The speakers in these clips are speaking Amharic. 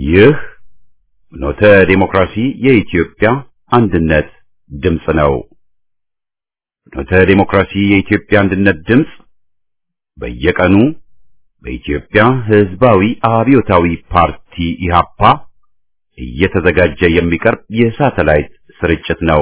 ይህ ኖተ ዴሞክራሲ የኢትዮጵያ አንድነት ድምፅ ነው። ኖተ ዴሞክራሲ የኢትዮጵያ አንድነት ድምፅ በየቀኑ በኢትዮጵያ ሕዝባዊ አብዮታዊ ፓርቲ ኢህአፓ እየተዘጋጀ የሚቀርብ የሳተላይት ስርጭት ነው።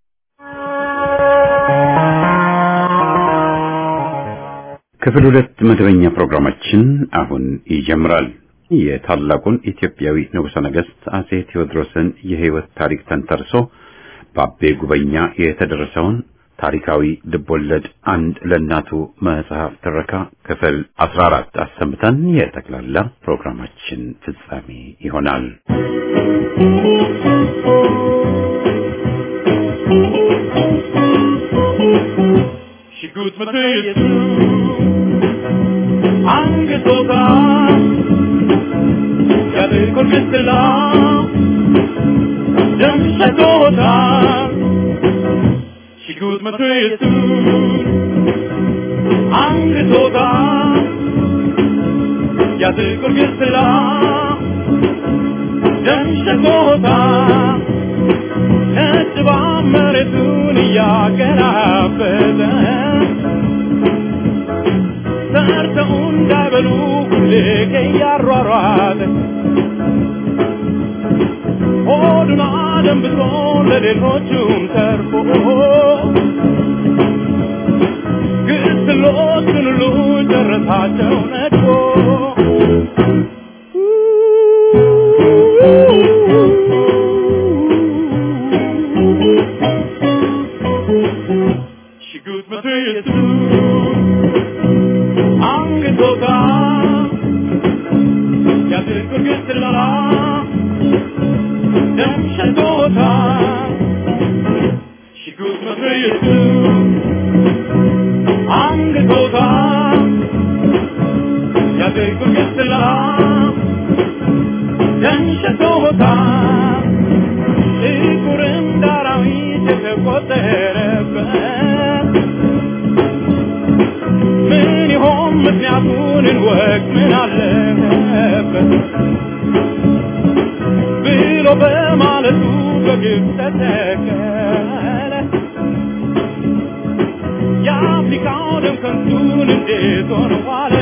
ክፍል ሁለት መደበኛ ፕሮግራማችን አሁን ይጀምራል። የታላቁን ኢትዮጵያዊ ንጉሠ ነገሥት አጼ ቴዎድሮስን የሕይወት ታሪክ ተንተርሶ በአቤ ጉበኛ የተደረሰውን ታሪካዊ ልቦለድ አንድ ለእናቱ መጽሐፍ ትረካ ክፍል 14 አሰምተን የጠቅላላ ፕሮግራማችን ፍጻሜ ይሆናል። ሽጉጥ መትየቱ አንገቶታ ያጥቁር ምስላ ደም ሸቶታ ሽጉጥ መትየቱ አንገቶታ ያጥቁር ምስላ ደም ሸቶታ ነጭባ መሬቱን እያገራበተ ሰርተው እንዳይበሉ ሁሌ እያሯሯጠ ሆዱን አደንብቶ ለሌሎቹም ተርፎ ግስሎቹን ሁሉ ጨረሳቸው ነድፎ ሽጉጥ መትየቱ አንገቶታ ያጥቁር ግስላ ደም ሸቶታ ሽጉጥ መትየቱ አንገቶታ ያጥቁር ግስላ ደም ሸቶታ ጥቁር እንደ አራዊት የተቆጠረበት ምን ይሆን ምክንያቱን እንወቅ ምን አለበት ብሎ በማለቱ በግብ ተተከለ የአፍሪካው ደም ከንቱን እንዴት ሆነ ዋለ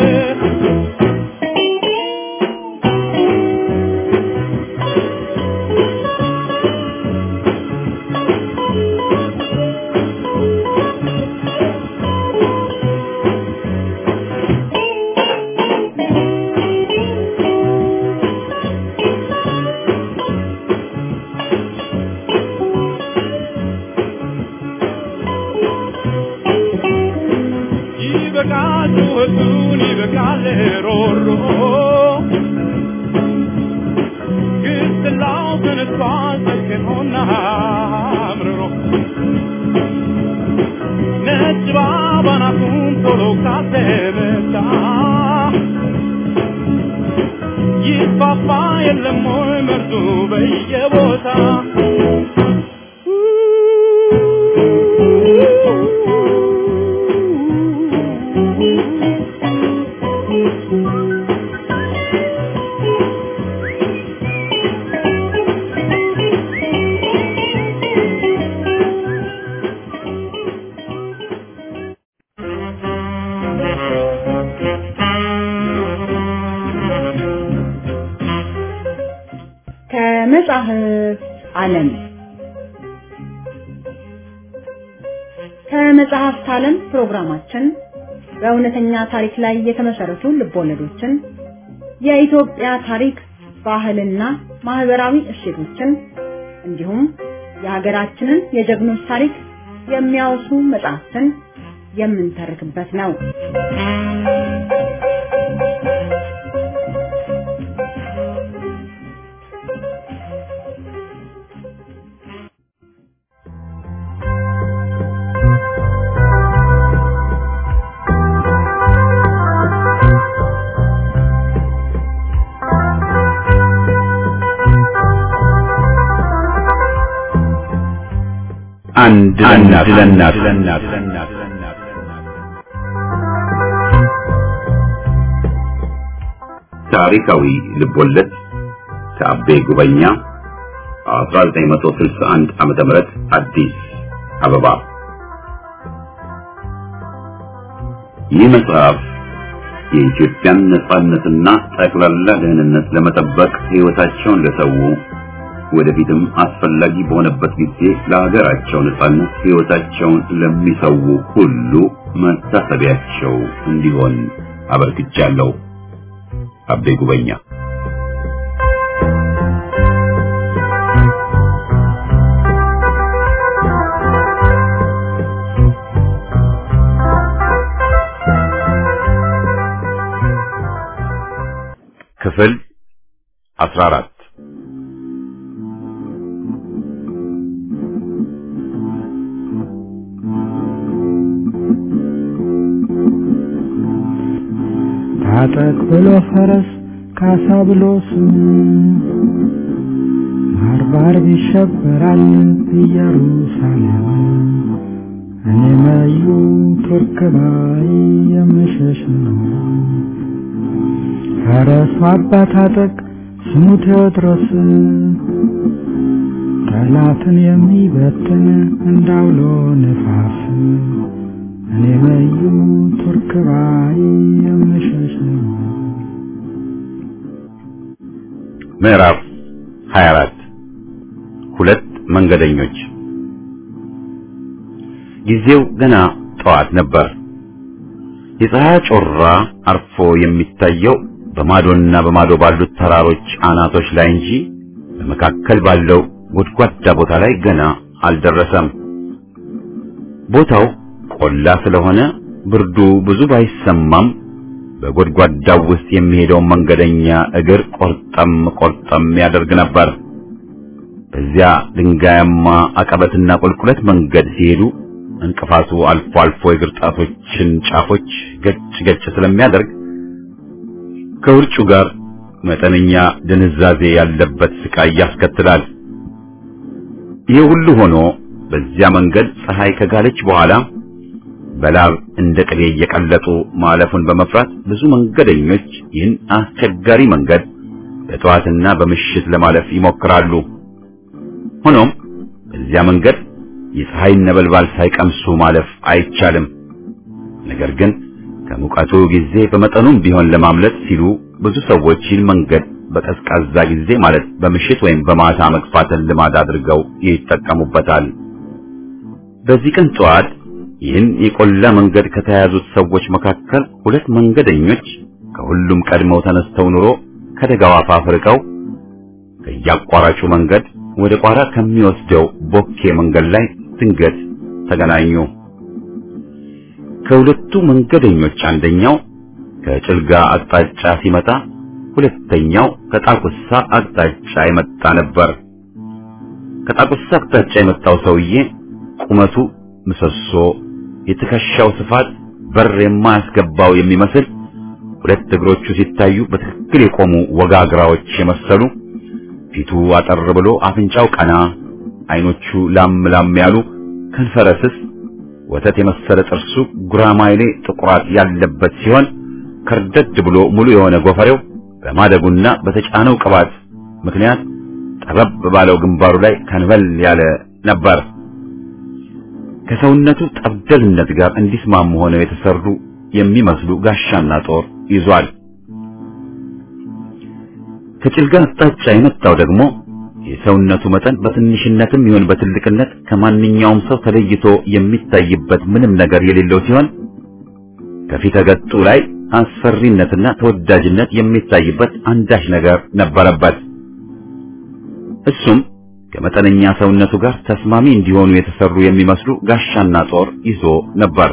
ይበቃል ጩኸቱን ይበቃል ሮሮ ግስላው ተነስቷል ሰክኖና አምርሮ ነጭ ባባናቱን ቶሎ ካተመታ ይፋፋ የለም ወይ መርዱ በየቦታ ከመጽሐፍ ዓለም ከመጽሐፍት ዓለም ፕሮግራማችን በእውነተኛ ታሪክ ላይ የተመሰረቱ ልቦለዶችን፣ የኢትዮጵያ ታሪክ፣ ባህልና ማህበራዊ እሴቶችን እንዲሁም የሀገራችንን የጀግኖች ታሪክ የሚያወሱ መጽሐፍትን የምንተርክበት ነው። አንድ ለእናት ለእናት ታሪካዊ ልቦለድ ከአቤ ጉበኛ 1961 ዓመተ ምህረት አዲስ አበባ። ይህ መጽሐፍ የኢትዮጵያን ነጻነትና ጠቅላላ ደህንነት ለመጠበቅ ሕይወታቸውን ለሰው ወደፊትም አስፈላጊ በሆነበት ጊዜ ለሀገራቸው ነጻነት ሕይወታቸውን ለሚሰው ሁሉ መታሰቢያቸው እንዲሆን አበርክቻለሁ። አቤ ጉበኛ ክፍል 14 ታጠቅ ብሎ ፈረስ ካሳ ብሎ ስም ባርባር ይሸበራል ኢየሩሳሌም እኔ መዩ ቱርክ ባይ የምሸሽ ነው ፈረሱ አባ ታጠቅ ስሙ ቴዎድሮስ ጠላትን የሚበትን እንዳውሎ ነፋስ እኔ መዩ ቱርክ ባይ የምሸሽ ነው ምዕራፍ 24 ሁለት መንገደኞች ጊዜው ገና ጠዋት ነበር። የፀሐይ ጮራ አርፎ የሚታየው በማዶና በማዶ ባሉት ተራሮች አናቶች ላይ እንጂ በመካከል ባለው ጎድጓዳ ቦታ ላይ ገና አልደረሰም። ቦታው ቆላ ስለሆነ ብርዱ ብዙ ባይሰማም በጎድጓዳው ውስጥ የሚሄደውን መንገደኛ እግር ቆርጠም ቆርጠም ያደርግ ነበር። በዚያ ድንጋያማ አቀበትና ቁልቁለት መንገድ ሲሄዱ እንቅፋቱ አልፎ አልፎ የእግር ጣቶችን ጫፎች ገጭ ገጭ ስለሚያደርግ ከውርጩ ጋር መጠነኛ ድንዛዜ ያለበት ስቃይ ያስከትላል። ይህ ሁሉ ሆኖ በዚያ መንገድ ፀሐይ ከጋለች በኋላ በላብ እንደ ቅቤ እየቀለጡ ማለፉን በመፍራት ብዙ መንገደኞች ይህን አስቸጋሪ መንገድ በጠዋትና በምሽት ለማለፍ ይሞክራሉ። ሆኖም በዚያ መንገድ የፀሐይ ነበልባል ሳይቀምሱ ማለፍ አይቻልም። ነገር ግን ከሙቀቱ ጊዜ በመጠኑም ቢሆን ለማምለጥ ሲሉ ብዙ ሰዎች ይህን መንገድ በቀዝቃዛ ጊዜ ማለት በምሽት ወይም በማታ መግፋትን ልማድ አድርገው ይጠቀሙበታል። በዚህ ቀን ጠዋት ይህን የቆላ መንገድ ከተያዙት ሰዎች መካከል ሁለት መንገደኞች ከሁሉም ቀድመው ተነስተው ኑሮ ከደጋው አፋፍ ርቀው ከያቋራጩ መንገድ ወደ ቋራ ከሚወስደው ቦኬ መንገድ ላይ ድንገት ተገናኙ። ከሁለቱ መንገደኞች አንደኛው ከጭልጋ አቅጣጫ ሲመጣ፣ ሁለተኛው ከጣቁሳ አቅጣጫ የመጣ ነበር። ከጣቁሳ አቅጣጫ የመጣው ሰውዬ ቁመቱ ምሰሶ፣ የትከሻው ስፋት በር የማያስገባው የሚመስል ሁለት እግሮቹ ሲታዩ በትክክል የቆሙ ወጋግራዎች የመሰሉ ፊቱ አጠር ብሎ አፍንጫው ቀና፣ አይኖቹ ላም ላም ያሉ ከንፈረ ስስ፣ ወተት የመሰለ ጥርሱ ጉራማይሌ ጥቁራት ያለበት ሲሆን ከርደድ ብሎ ሙሉ የሆነ ጎፈሬው በማደጉና በተጫነው ቅባት ምክንያት ጠበብ ባለው ግንባሩ ላይ ከንበል ያለ ነበር። ከሰውነቱ ጠብደልነት ጋር እንዲስማሙ ሆነው የተሰሩ የሚመስሉ ጋሻና ጦር ይዟል። ከጭልጋ አቅጣጫ የመጣው ደግሞ የሰውነቱ መጠን በትንሽነትም ይሁን በትልቅነት ከማንኛውም ሰው ተለይቶ የሚታይበት ምንም ነገር የሌለው ሲሆን ከፊተ ገጡ ላይ አስፈሪነትና ተወዳጅነት የሚታይበት አንዳች ነገር ነበረበት። እሱም ከመጠነኛ ሰውነቱ ጋር ተስማሚ እንዲሆኑ የተሰሩ የሚመስሉ ጋሻና ጦር ይዞ ነበር።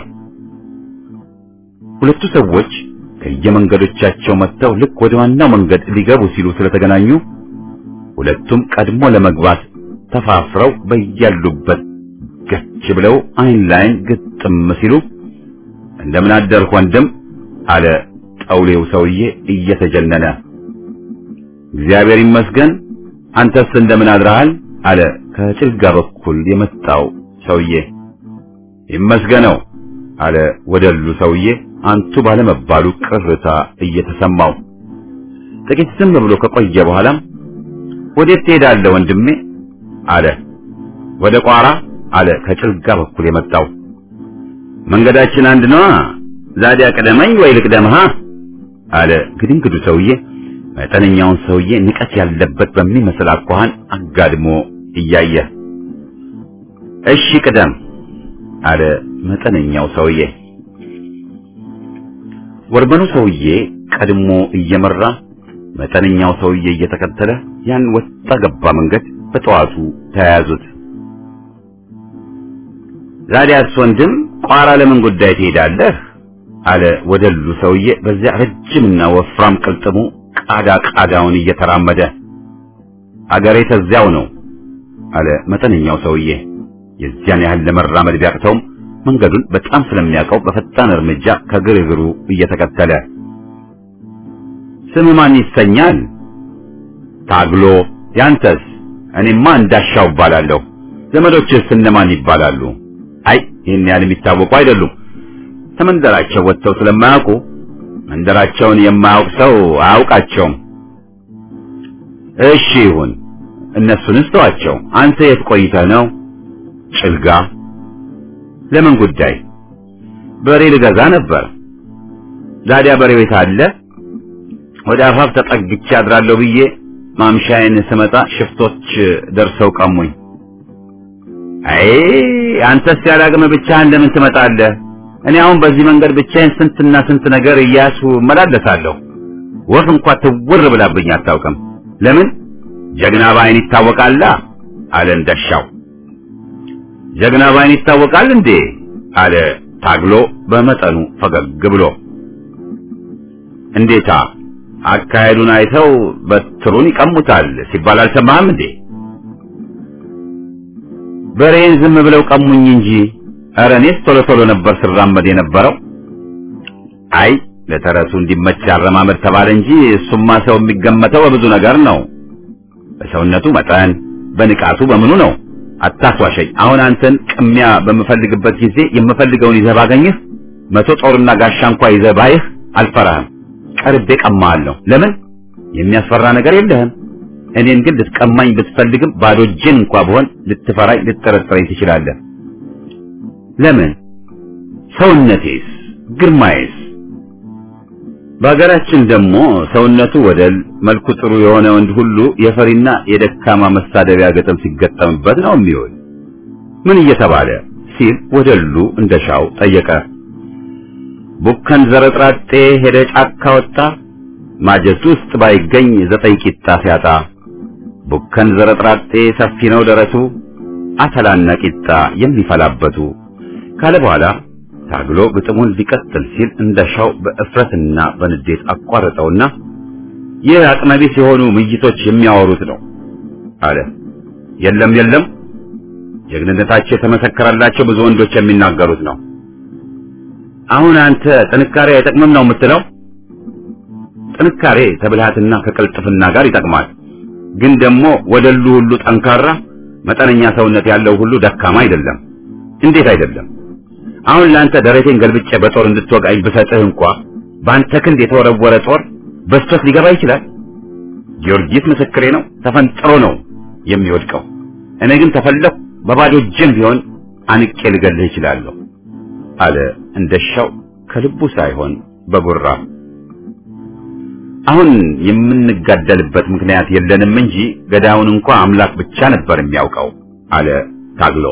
ሁለቱ ሰዎች ከየመንገዶቻቸው መጥተው ልክ ወደ ዋናው መንገድ ሊገቡ ሲሉ ስለተገናኙ ሁለቱም ቀድሞ ለመግባት ተፋፍረው በያሉበት ገች ብለው አይን ላይን ግጥም ሲሉ እንደምን አደርክ ወንድም አለ ጠውሌው ሰውዬ እየተጀነነ። እግዚአብሔር ይመስገን አንተስ እንደምን አድረሃል? አለ ከጭልጋ በኩል የመጣው ሰውዬ። ይመስገነው አለ ወደሉ ሰውዬ አንቱ ባለመባሉ ቅርታ እየተሰማው። ጥቂት ዝም ብሎ ከቆየ በኋላም ወዴት ትሄዳለህ ወንድሜ አለ ወደ ቋራ አለ ከጭልጋ በኩል የመጣው መንገዳችን አንድ ነዋ ዛዲያ ቅደመኝ ወይ ልቅደምሃ አለ ግድንግዱ ሰውዬ መጠነኛውን ሰውዬ ንቀት ያለበት በሚመስል አኳኋን አጋድሞ እያየ እሺ ቅደም አለ መጠነኛው ሰውዬ ወርበኑ ሰውዬ ቀድሞ እየመራ መጠነኛው ሰውዬ እየተከተለ ያን ወጣ ገባ መንገድ በጠዋቱ ተያያዙት ዛዲያስ ወንድም ቋራ ለምን ጉዳይ ትሄዳለህ አለ ወደሉ ሰውዬ በዚያ ረጅምና ወፍራም ቅልጥሙ ቃዳ ቃዳውን እየተራመደ አገሬ ተዚያው ነው አለ መጠነኛው ሰውዬ የዚያን ያህል ለመራመድ ቢያቅተውም መንገዱን በጣም ስለሚያውቀው በፈጣን እርምጃ ከግርግሩ እየተከተለ ስም ማን ይሰኛል ታግሎ ያንተስ እኔማ እንዳሻው እባላለሁ ዘመዶችስ እነማን ይባላሉ አይ ይህን ያህል የሚታወቁ አይደሉም ከመንደራቸው ወጥተው ስለማያውቁ መንደራቸውን የማያውቅ ሰው አያውቃቸውም እሺ ይሁን እነሱንስ ተዋቸው አንተ የት ቆይተህ ነው ጭልጋ ለምን ጉዳይ በሬ ልገዛ ነበር ዛዲያ በሬ ቤት አለ ወደ አፋፍ ተጠግቼ አድራለሁ ብዬ ማምሻዬን ስመጣ ሽፍቶች ደርሰው ቀሙኝ አይ አንተስ ያላቅም ብቻህን ለምን ትመጣለህ እኔ አሁን በዚህ መንገድ ብቻዬን ስንትና ስንት ነገር እያሱ እመላለሳለሁ ወፍ እንኳን ትውር ብላብኝ አታውቅም ለምን ጀግና ባይን ይታወቃላ አለ እንደሻው ጀግና ባይን ይታወቃል እንዴ አለ ታግሎ በመጠኑ ፈገግ ብሎ እንዴታ አካሄዱን አይተው በትሩን ይቀሙታል ሲባል አልሰማህም እንዴ በሬን ዝም ብለው ቀሙኝ እንጂ ኧረ እኔስ ቶሎ ቶሎ ነበር ስራመድ የነበረው አይ ለተረሱ እንዲመች አረማመድ ተባለ እንጂ እሱማ ሰው የሚገመተው በብዙ ነገር ነው በሰውነቱ መጠን በንቃቱ በምኑ ነው አታስዋሸኝ አሁን አንተን ቅሚያ በምፈልግበት ጊዜ የምፈልገውን ይዘህ ባገኝህ መቶ ጦርና ጋሻ እንኳ ይዘህ ባይህ አልፈራህም ቀርቤ ቀማሃለሁ ለምን የሚያስፈራ ነገር የለህም እኔን ግን ልትቀማኝ ብትፈልግም ባዶ እጄን እንኳ ብሆን ልትፈራኝ ልትጠረጥረኝ ትችላለህ ለምን ሰውነቴስ ግርማዬስ በሀገራችን ደግሞ ሰውነቱ ወደል መልኩ ጥሩ የሆነ ወንድ ሁሉ የፈሪና የደካማ መሳደቢያ ገጠም ሲገጠምበት ነው የሚውል ምን እየተባለ ሲል ወደሉ እንደሻው ጠየቀ ቡከን ዘረጥራጤ ሄደ ጫካ ወጣ ማጀት ውስጥ ባይገኝ ዘጠኝ ቂጣ ሲያጣ ቡከን ዘረጥራጤ ሰፊ ነው ደረቱ አተላና ቂጣ የሚፈላበቱ ካለ በኋላ ታግሎ ግጥሙን ሊቀጥል ሲል እንደሻው በእፍረትና በንዴት አቋረጠውና ይህ አቅመቢስ የሆኑ ምይቶች የሚያወሩት ነው አለ የለም የለም ጀግንነታቸው የተመሰከረላቸው ብዙ ወንዶች የሚናገሩት ነው አሁን አንተ ጥንካሬ አይጠቅምም ነው የምትለው ጥንካሬ ከብልሃትና ከቅልጥፍና ጋር ይጠቅማል ግን ደግሞ ወደሉ ሁሉ ጠንካራ መጠነኛ ሰውነት ያለው ሁሉ ደካማ አይደለም እንዴት አይደለም አሁን ለአንተ ደረቴን ገልብጬ በጦር እንድትወጋኝ ብሰጥህ እንኳ በአንተ ክንድ የተወረወረ ጦር በስቶት ሊገባ ይችላል ጊዮርጊስ ምስክሬ ነው ተፈንጥሮ ነው የሚወድቀው እኔ ግን ተፈለኩ በባዶ እጄም ቢሆን አንቄ ልገልህ እችላለሁ አለ እንደሻው ከልቡ ሳይሆን በጉራ አሁን የምንጋደልበት ምክንያት የለንም እንጂ ገዳዩን እንኳ አምላክ ብቻ ነበር የሚያውቀው አለ ታግሎ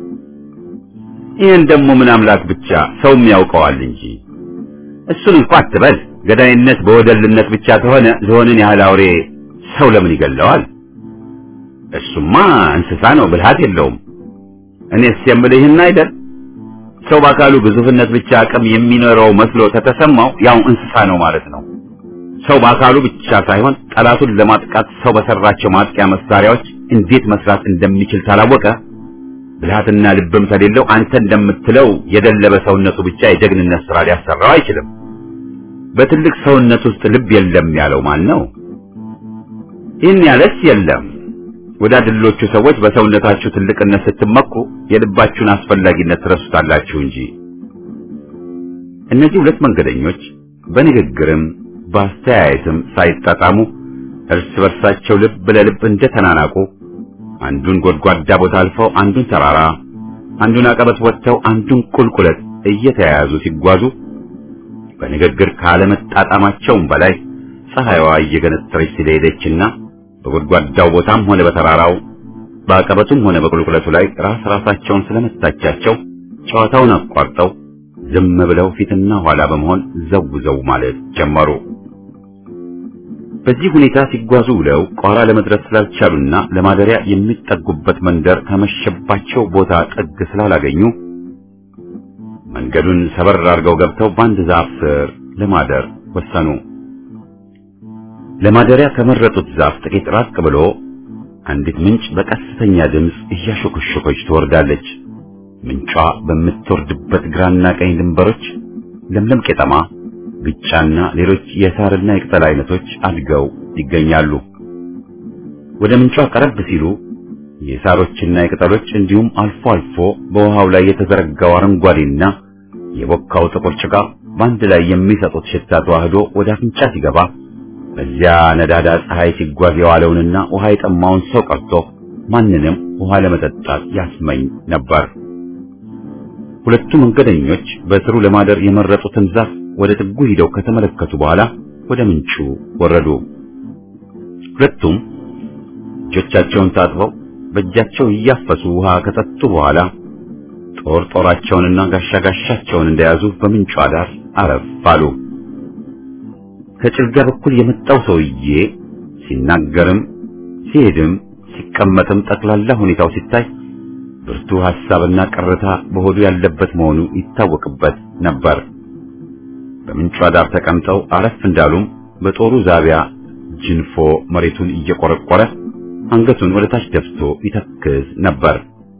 ይህን ደግሞ ምን አምላክ ብቻ ሰውም ያውቀዋል እንጂ እሱን እንኳ አትበል ገዳይነት በወደልነት ብቻ ከሆነ ዝሆንን ያህል አውሬ ሰው ለምን ይገለዋል እሱማ እንስሳ ነው ብልሃት የለውም እኔስ የምልህ ይህን አይደል ሰው በአካሉ ግዙፍነት ብቻ አቅም የሚኖረው መስሎ ተተሰማው ያው እንስሳ ነው ማለት ነው ሰው በአካሉ ብቻ ሳይሆን ጠላቱን ለማጥቃት ሰው በሰራቸው ማጥቂያ መሳሪያዎች እንዴት መስራት እንደሚችል ታላወቀ ብልሃትና ልብም ከሌለው አንተ እንደምትለው የደለበ ሰውነቱ ብቻ የጀግንነት ስራ ሊያሰራው አይችልም በትልቅ ሰውነት ውስጥ ልብ የለም ያለው ማን ነው ይህን ያለስ የለም ወዳድሎቹ ሰዎች በሰውነታችሁ ትልቅነት ስትመኩ የልባችሁን አስፈላጊነት ትረሱታላችሁ እንጂ እነዚህ ሁለት መንገደኞች በንግግርም በአስተያየትም ሳይጣጣሙ እርስ በርሳቸው ልብ ለልብ እንደተናናቁ አንዱን ጎድጓዳ ቦታ አልፈው አንዱን ተራራ አንዱን አቀበት ወጥተው አንዱን ቁልቁለት እየተያያዙ ሲጓዙ በንግግር ካለመጣጣማቸውም በላይ ፀሐይዋ እየገነጠረች ስለሄደችና በጎድጓዳው ቦታም ሆነ በተራራው በአቀበቱም ሆነ በቁልቁለቱ ላይ ራስ ራሳቸውን ስለመታቻቸው ጨዋታውን አቋርጠው ዝም ብለው ፊትና ኋላ በመሆን ዘው ዘው ማለት ጀመሩ። በዚህ ሁኔታ ሲጓዙ ውለው ቋራ ለመድረስ ስላልቻሉና ለማደሪያ የሚጠጉበት መንደር ከመሸባቸው ቦታ ጥግ ስላላገኙ መንገዱን ሰበር አድርገው ገብተው በአንድ ዛፍ ስር ለማደር ወሰኑ። ለማደሪያ ከመረጡት ዛፍ ጥቂት ራቅ ብሎ አንዲት ምንጭ በቀስተኛ ድምፅ እያሾከሾከች ትወርዳለች። ምንጯ በምትወርድበት ግራና ቀኝ ድንበሮች ለምለም ቄጠማ፣ ግጫና ሌሎች የሳርና የቅጠል አይነቶች አድገው ይገኛሉ። ወደ ምንጯ ቀረብ ሲሉ የሳሮችና የቅጠሎች እንዲሁም አልፎ አልፎ በውሃው ላይ የተዘረጋው አረንጓዴና የቦካው ጥቁር ጭቃ በአንድ ላይ የሚሰጡት ሽታ ተዋህዶ ወደ አፍንጫ ሲገባ በዚያ ነዳዳ ፀሐይ ሲጓዝ የዋለውንና ውሃ የጠማውን ሰው ቀርቶ ማንንም ውሃ ለመጠጣት ያስመኝ ነበር። ሁለቱ መንገደኞች በስሩ ለማደር የመረጡትን ዛፍ ወደ ጥጉ ሂደው ከተመለከቱ በኋላ ወደ ምንጩ ወረዱ። ሁለቱም እጆቻቸውን ታጥበው በእጃቸው እያፈሱ ውሃ ከጠጡ በኋላ ጦር ጦራቸውንና ጋሻ ጋሻቸውን እንደያዙ በምንጯ ዳር አረፍ አሉ። ከጭልጋ በኩል የመጣው ሰውዬ ሲናገርም ሲሄድም ሲቀመጥም ጠቅላላ ሁኔታው ሲታይ ብርቱ ሐሳብና ቅርታ በሆዱ ያለበት መሆኑ ይታወቅበት ነበር። በምንጯ ዳር ተቀምጠው አረፍ እንዳሉም በጦሩ ዛቢያ ጅንፎ መሬቱን እየቆረቆረ አንገቱን ወደ ታች ደፍቶ ይተክዝ ነበር።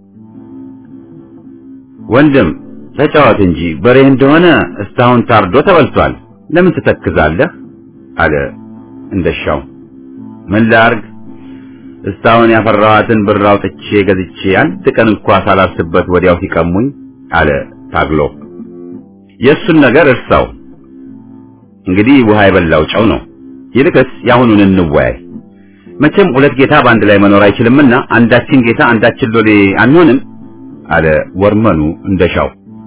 ወንድም ተጫወት እንጂ በሬ እንደሆነ እስካሁን ታርዶ ተበልቷል። ለምን ትተክዛለህ? አለ እንደሻው። ምን ላርግ? እስካሁን ያፈራኋትን ብር አውጥቼ ገዝቼ አንድ ቀን እንኳ ሳላስበት ወዲያው ሲቀሙኝ አለ ታግሎ። የእሱን ነገር እርሳው። እንግዲህ ውሃ የበላው ጨው ነው። ይልቅስ የአሁኑን እንወያይ። መቼም ሁለት ጌታ በአንድ ላይ መኖር አይችልምና አንዳችን ጌታ አንዳችን ሎሌ አንሆንም አለ ወርመኑ እንደሻው።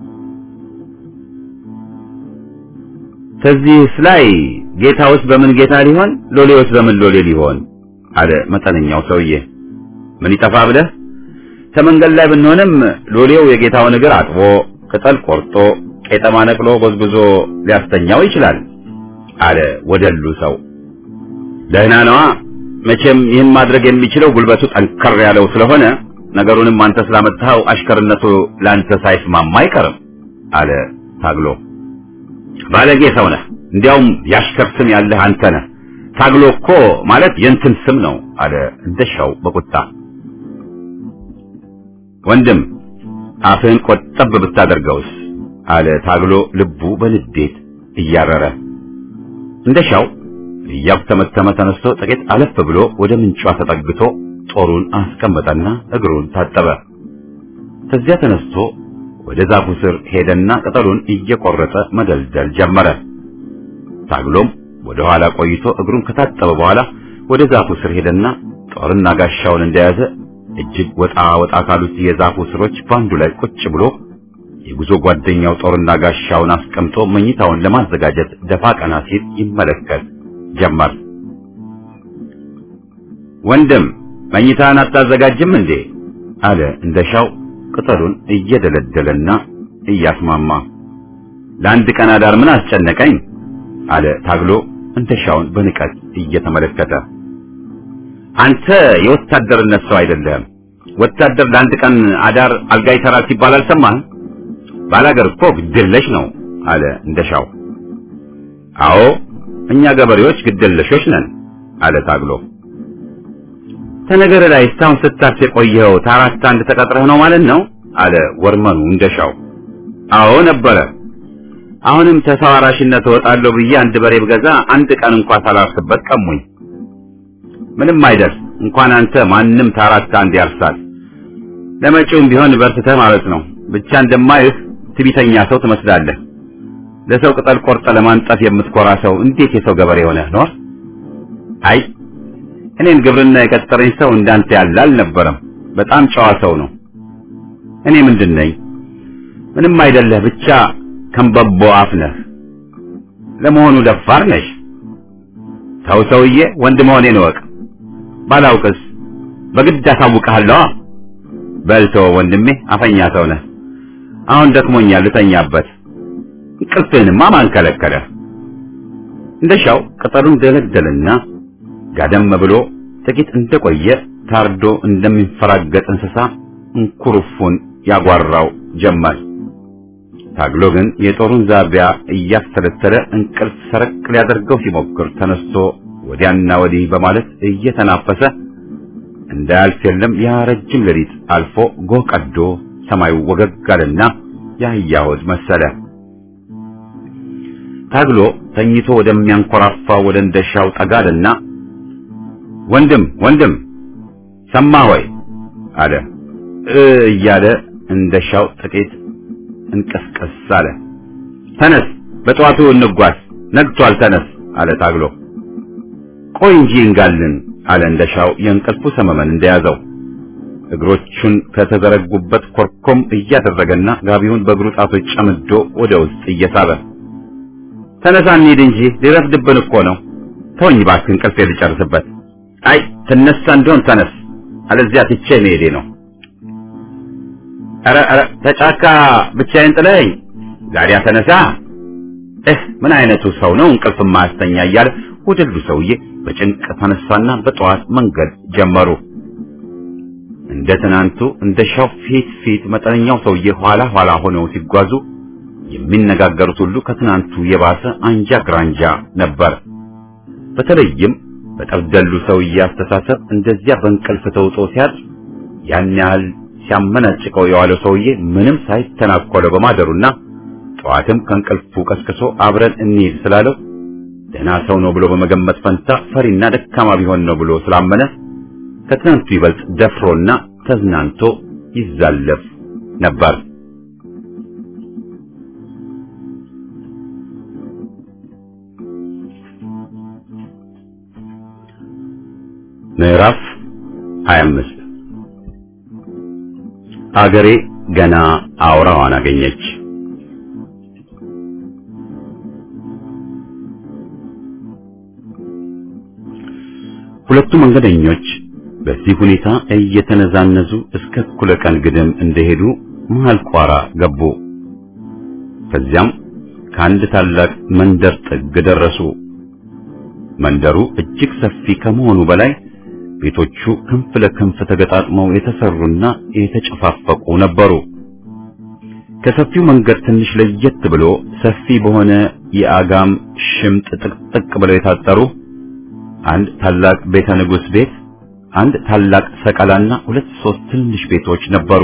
ከዚህስ ላይ ጌታውስ በምን ጌታ ሊሆን ሎሌውስ በምን ሎሌ ሊሆን አለ መጠነኛው ሰውዬ። ምን ይጠፋ ብለህ ከመንገድ ላይ ብንሆንም ሎሌው የጌታውን እግር አጥቦ ቅጠል ቆርጦ ቄጠማ ነቅሎ ጎዝጉዞ ሊያስተኛው ይችላል አለ ወደሉ ሰው። ደህና ነዋ። መቼም ይህን ማድረግ የሚችለው ጉልበቱ ጠንከር ያለው ስለሆነ ነገሩንም አንተ ስላመጣኸው አሽከርነቱ ለአንተ ሳይስማማ አይቀርም አለ ታግሎ። ባለጌ ሰው ነህ። እንዲያውም ያሽከር ስም ያለህ አንተ ነህ። ታግሎ እኮ ማለት የእንትን ስም ነው አለ እንደሻው በቁጣ። ወንድም አፍህን ቆጠብ ብታደርገውስ አለ ታግሎ ልቡ በንዴት እያረረ። እንደሻው እያኩተመተመ ተነስቶ ጥቂት አለፍ ብሎ ወደ ምንጯ ተጠግቶ ጦሩን አስቀመጠና እግሩን ታጠበ። ከዚያ ተነስቶ ወደ ዛፉ ስር ሄደና ቅጠሉን እየቆረጠ መደልደል ጀመረ። ታግሎም ወደ ኋላ ቆይቶ እግሩን ከታጠበ በኋላ ወደ ዛፉ ስር ሄደና ጦርና ጋሻውን እንደያዘ እጅግ ወጣ ወጣ ካሉት የዛፉ ስሮች በአንዱ ላይ ቁጭ ብሎ የጉዞ ጓደኛው ጦርና ጋሻውን አስቀምጦ መኝታውን ለማዘጋጀት ደፋ ቀና ሲል ይመለከት ጀመር። ወንድም መኝታን አታዘጋጅም እንዴ? አለ እንደሻው ቅጠሉን እየደለደለና እያስማማ። ለአንድ ቀን አዳር ምን አስጨነቀኝ? አለ ታግሎ እንደሻውን በንቀት እየተመለከተ። አንተ የወታደርነት ሰው አይደለህም። ወታደር ለአንድ ቀን አዳር አልጋ ይሰራል ሲባል አልሰማህም? ባላገር እኮ ግድለሽ ነው አለ እንደሻው። አዎ እኛ ገበሬዎች ግድለሾች ነን አለ ታግሎ። ተነገር ላይ እስካሁን ስታርስ የቆየኸው ታራት አንድ ተቀጥረህ ነው ማለት ነው አለ ወርመኑ እንደሻው። አዎ ነበረ። አሁንም ተሰዋራሽነት እወጣለሁ ብዬ አንድ በሬ ብገዛ አንድ ቀን እንኳን ሳላርስበት ቀሙኝ። ምንም አይደል እንኳን አንተ ማንም ታራት አንድ ያርሳል። ለመጪውም ቢሆን በርትተህ ማለት ነው። ብቻ እንደማይህ ትቢተኛ ሰው ትመስላለህ። ለሰው ቅጠል ቆርጠ ለማንጠፍ የምትኮራ ሰው እንዴት የሰው ገበሬ ሆነህ ኖር? አይ እኔን ግብርና የቀጠረኝ ሰው እንዳንተ ያለ አልነበረም። በጣም ጨዋ ሰው ነው። እኔ ምንድን ነኝ? ምንም አይደለህ፣ ብቻ ከንበቦ አፍ ነህ። ለመሆኑ ደፋር ነሽ? ተው ሰውዬ፣ ወንድ መሆኔን እወቅ። ባላውቅስ በግድ አሳውቅሃለሁ። በልተው ወንድሜ፣ አፈኛ ሰው ነህ። አሁን ደክሞኛል፣ ልተኛበት። እንቅልፍህንማ ማን ከለከለህ? እንደሻው ቅጠሉን ደለደለና ጋደም ብሎ ጥቂት እንደቆየ ታርዶ እንደሚንፈራገጥ እንስሳ እንኩርፉን ያጓራው ጀመር። ታግሎ ግን የጦሩን ዛቢያ እያስተለተለ እንቅልፍ ሰረቅ ሊያደርገው ሲሞክር ተነስቶ ወዲያና ወዲህ በማለት እየተናፈሰ እንዳያልፍ የለም ያ ረጅም ሌሊት አልፎ ጎህ ቀዶ ሰማዩ ወገግ አለና የአህያ ሆድ መሰለ። ታግሎ ተኝቶ ወደሚያንኮራፋ ወደ እንደሻው ጠጋልና ወንድም ወንድም ሰማ ሆይ አለ እ እያለ እንደሻው ጥቂት እንቀስቀስ አለ። ተነስ በጠዋቱ እንጓዝ፣ ነግቷል፣ ተነስ አለ ታግሎ። ቆይ እንጂ እንጋልን አለ እንደሻው የእንቅልፉ ሰመመን እንደያዘው እግሮቹን ከተዘረጉበት ኮርኮም እያደረገና ጋቢውን በእግሩ ጣቶች ጨምዶ ወደ ውስጥ እየሳበ ተነሳ እንሂድ እንጂ ሊረፍድብን እኮ ነው። ተወኝ እባክህ እንቅልፌ ልጨርስበት። አይ ትነሳ እንደሆን ተነስ፣ አለዚያ ትቼ መሄዴ ነው። ኧረ ኧረ ተጫካ ብቻዬን ጥለኸኝ ዛሬያ ተነሳ። እህ ምን አይነቱ ሰው ነው እንቅልፍ ማያስተኛ እያለ ወደሉ ሰውዬ በጭንቅ ተነሳና በጠዋት መንገድ ጀመሩ። እንደ ትናንቱ እንደ ሻው ፊት ፊት መጠነኛው ሰውዬ ኋላ ኋላ ሆነው ሲጓዙ የሚነጋገሩት ሁሉ ከትናንቱ የባሰ አንጃ ግራንጃ ነበር። በተለይም በጠብደሉ ሰውዬ አስተሳሰብ እንደዚያ በእንቅልፍ ተውጦ ሲያድር ያን ያህል ሲያመናጭቀው የዋለው ሰውዬ ምንም ሳይተናኮለው በማደሩና ጠዋትም ከእንቅልፉ ቀስቅሶ አብረን እንሂድ ስላለው ደህና ሰው ነው ብሎ በመገመት ፈንታ ፈሪና ደካማ ቢሆን ነው ብሎ ስላመነ ከትናንቱ ይበልጥ ደፍሮና ተዝናንቶ ይዛለፍ ነበር። ምዕራፍ 25 አገሬ ገና አውራዋን አገኘች። ሁለቱ መንገደኞች በዚህ ሁኔታ እየተነዛነዙ እስከ እኩለ ቀን ግድም እንደሄዱ መሃል ቋራ ገቡ። ከዚያም ከአንድ ታላቅ መንደር ጥግ ደረሱ። መንደሩ እጅግ ሰፊ ከመሆኑ በላይ ቤቶቹ ክንፍ ለክንፍ ተገጣጥመው የተሰሩና የተጨፋፈቁ ነበሩ። ከሰፊው መንገድ ትንሽ ለየት ብሎ ሰፊ በሆነ የአጋም ሽምጥ ጥቅጥቅ ብለው የታጠሩ አንድ ታላቅ ቤተ ንጉሥ ቤት፣ አንድ ታላቅ ሰቀላና ሁለት ሶስት ትንሽ ቤቶች ነበሩ።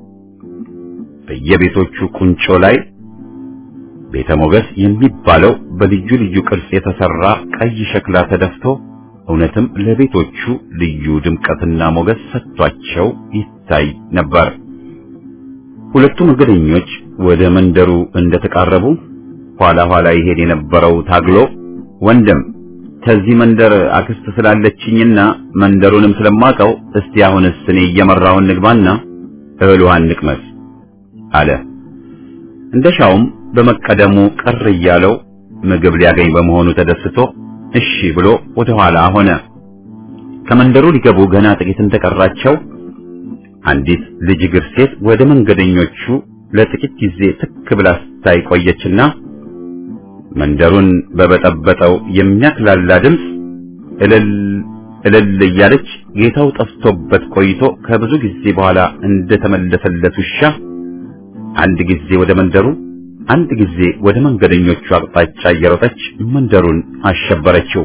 በየቤቶቹ ቁንጮ ላይ ቤተ ሞገስ የሚባለው በልዩ ልዩ ቅርጽ የተሰራ ቀይ ሸክላ ተደፍቶ እውነትም ለቤቶቹ ልዩ ድምቀትና ሞገስ ሰጥቷቸው ይታይ ነበር። ሁለቱ መንገደኞች ወደ መንደሩ እንደተቃረቡ ኋላ ኋላ ይሄድ የነበረው ታግሎ ወንድም ከዚህ መንደር አክስት ስላለችኝና መንደሩንም ስለማቀው እስቲ አሁንስ እኔ እየመራውን ንግባና እህል ውሃን ንቅመስ አለ። እንደሻውም በመቀደሙ ቅር እያለው ምግብ ሊያገኝ በመሆኑ ተደስቶ እሺ ብሎ ወደ ኋላ ሆነ። ከመንደሩ ሊገቡ ገና ጥቂት እንደቀራቸው አንዲት ልጅ እግር ሴት ወደ መንገደኞቹ ለጥቂት ጊዜ ትክ ብላ ስታይ ቆየችና መንደሩን በበጠበጠው የሚያክላላ ድምፅ እልል እልል እያለች ጌታው ጠፍቶበት ቆይቶ ከብዙ ጊዜ በኋላ እንደተመለሰለት ውሻ አንድ ጊዜ ወደ መንደሩ አንድ ጊዜ ወደ መንገደኞቹ አቅጣጫ እየሮጠች መንደሩን አሸበረችው።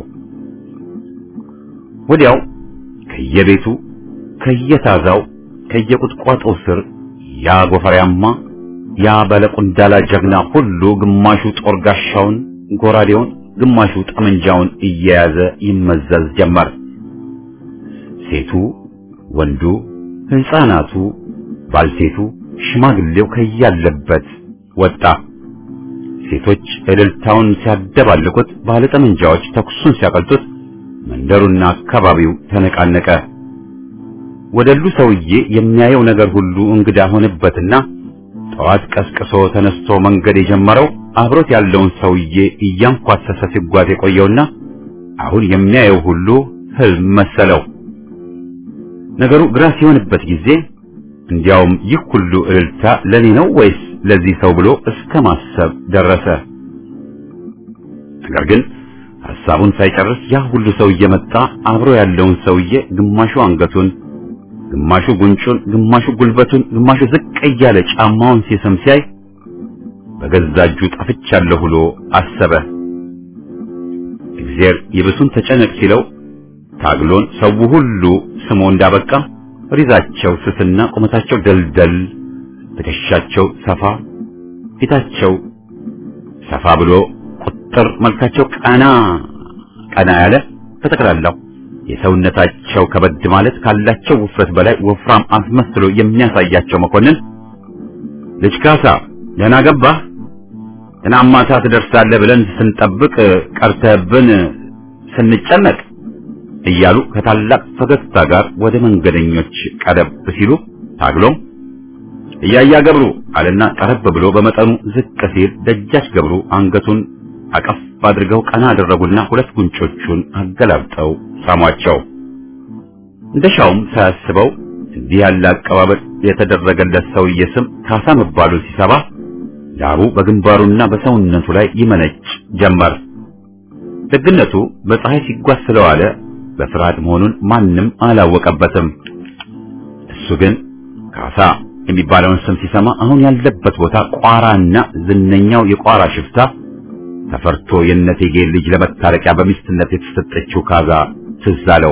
ወዲያው ከየቤቱ ከየታዛው ከየቁጥቋጦው ስር ያ ጎፈሪያማ ያ ባለቁንዳላ ጀግና ሁሉ ግማሹ ጦር ጋሻውን ጎራዴውን፣ ግማሹ ጠመንጃውን እየያዘ ይመዘዝ ጀመር። ሴቱ፣ ወንዱ፣ ሕፃናቱ፣ ባልቴቱ፣ ሽማግሌው ከያለበት ወጣ። ሴቶች እልልታውን ሲያደባልቁት፣ ባለጠመንጃዎች ተኩሱን ሲያቀልጡት፣ መንደሩና አካባቢው ተነቃነቀ። ወደሉ ሰውዬ የሚያየው ነገር ሁሉ እንግዳ ሆነበትና ጠዋት ቀስቅሶ ተነስቶ መንገድ የጀመረው አብሮት ያለውን ሰውዬ እያንኳሰሰ ሲጓዝ የቆየውና አሁን የሚያየው ሁሉ ህልም መሰለው። ነገሩ ግራ ሲሆንበት ጊዜ እንዲያውም ይህ ሁሉ እልልታ ለኔ ነው ወይስ ለዚህ ሰው ብሎ እስከ ማሰብ ደረሰ። ነገር ግን ሐሳቡን ሳይጨርስ ያ ሁሉ ሰው እየመጣ አብሮ ያለውን ሰውዬ ግማሹ አንገቱን፣ ግማሹ ጉንጩን፣ ግማሹ ጉልበቱን፣ ግማሹ ዝቅ እያለ ጫማውን ሲስም ሲያይ በገዛ እጁ ጠፍቻለሁ ብሎ አሰበ። እግዚአብሔር ይብሱን ተጨነቅ ሲለው ታግሎን ሰው ሁሉ ስሞ እንዳበቃ ሪዛቸው ስስና ቁመታቸው ደልደል፣ ትከሻቸው ሰፋ፣ ፊታቸው ሰፋ ብሎ ቁጥር መልካቸው ቀና ቀና ያለ በጠቅላላው የሰውነታቸው ከበድ ማለት ካላቸው ውፍረት በላይ ወፍራም አስመስሎ የሚያሳያቸው መኮንን ልጅ ካሳ ደህና ገባህ? ትናንት ማታ ትደርሳለህ ብለን ስንጠብቅ ቀርተህብን ስንጨነቅ እያሉ ከታላቅ ፈገግታ ጋር ወደ መንገደኞች ቀረብ ሲሉ ታግሎም እያያ ገብሩ አለና ቀረብ ብሎ በመጠኑ ዝቅ ሲል ደጃች ገብሩ አንገቱን አቀፍ አድርገው ቀና አደረጉና ሁለት ጉንጮቹን አገላብጠው ሳሟቸው። እንደሻውም ሳያስበው እንዲህ ያለ አቀባበል የተደረገለት ሰውዬ ስም ካሳ መባሉን ሲሰባ ዳሩ በግንባሩና በሰውነቱ ላይ ይመነጭ ጀመር። ደግነቱ በፀሐይ ሲጓዝ ስለዋለ በፍርሃት መሆኑን ማንም አላወቀበትም። እሱ ግን ካሳ የሚባለውን ስም ሲሰማ አሁን ያለበት ቦታ ቋራና ዝነኛው የቋራ ሽፍታ ተፈርቶ የእነቴጌ ልጅ ለመታረቂያ በሚስትነት የተሰጠችው ካዛ ትዝ አለው።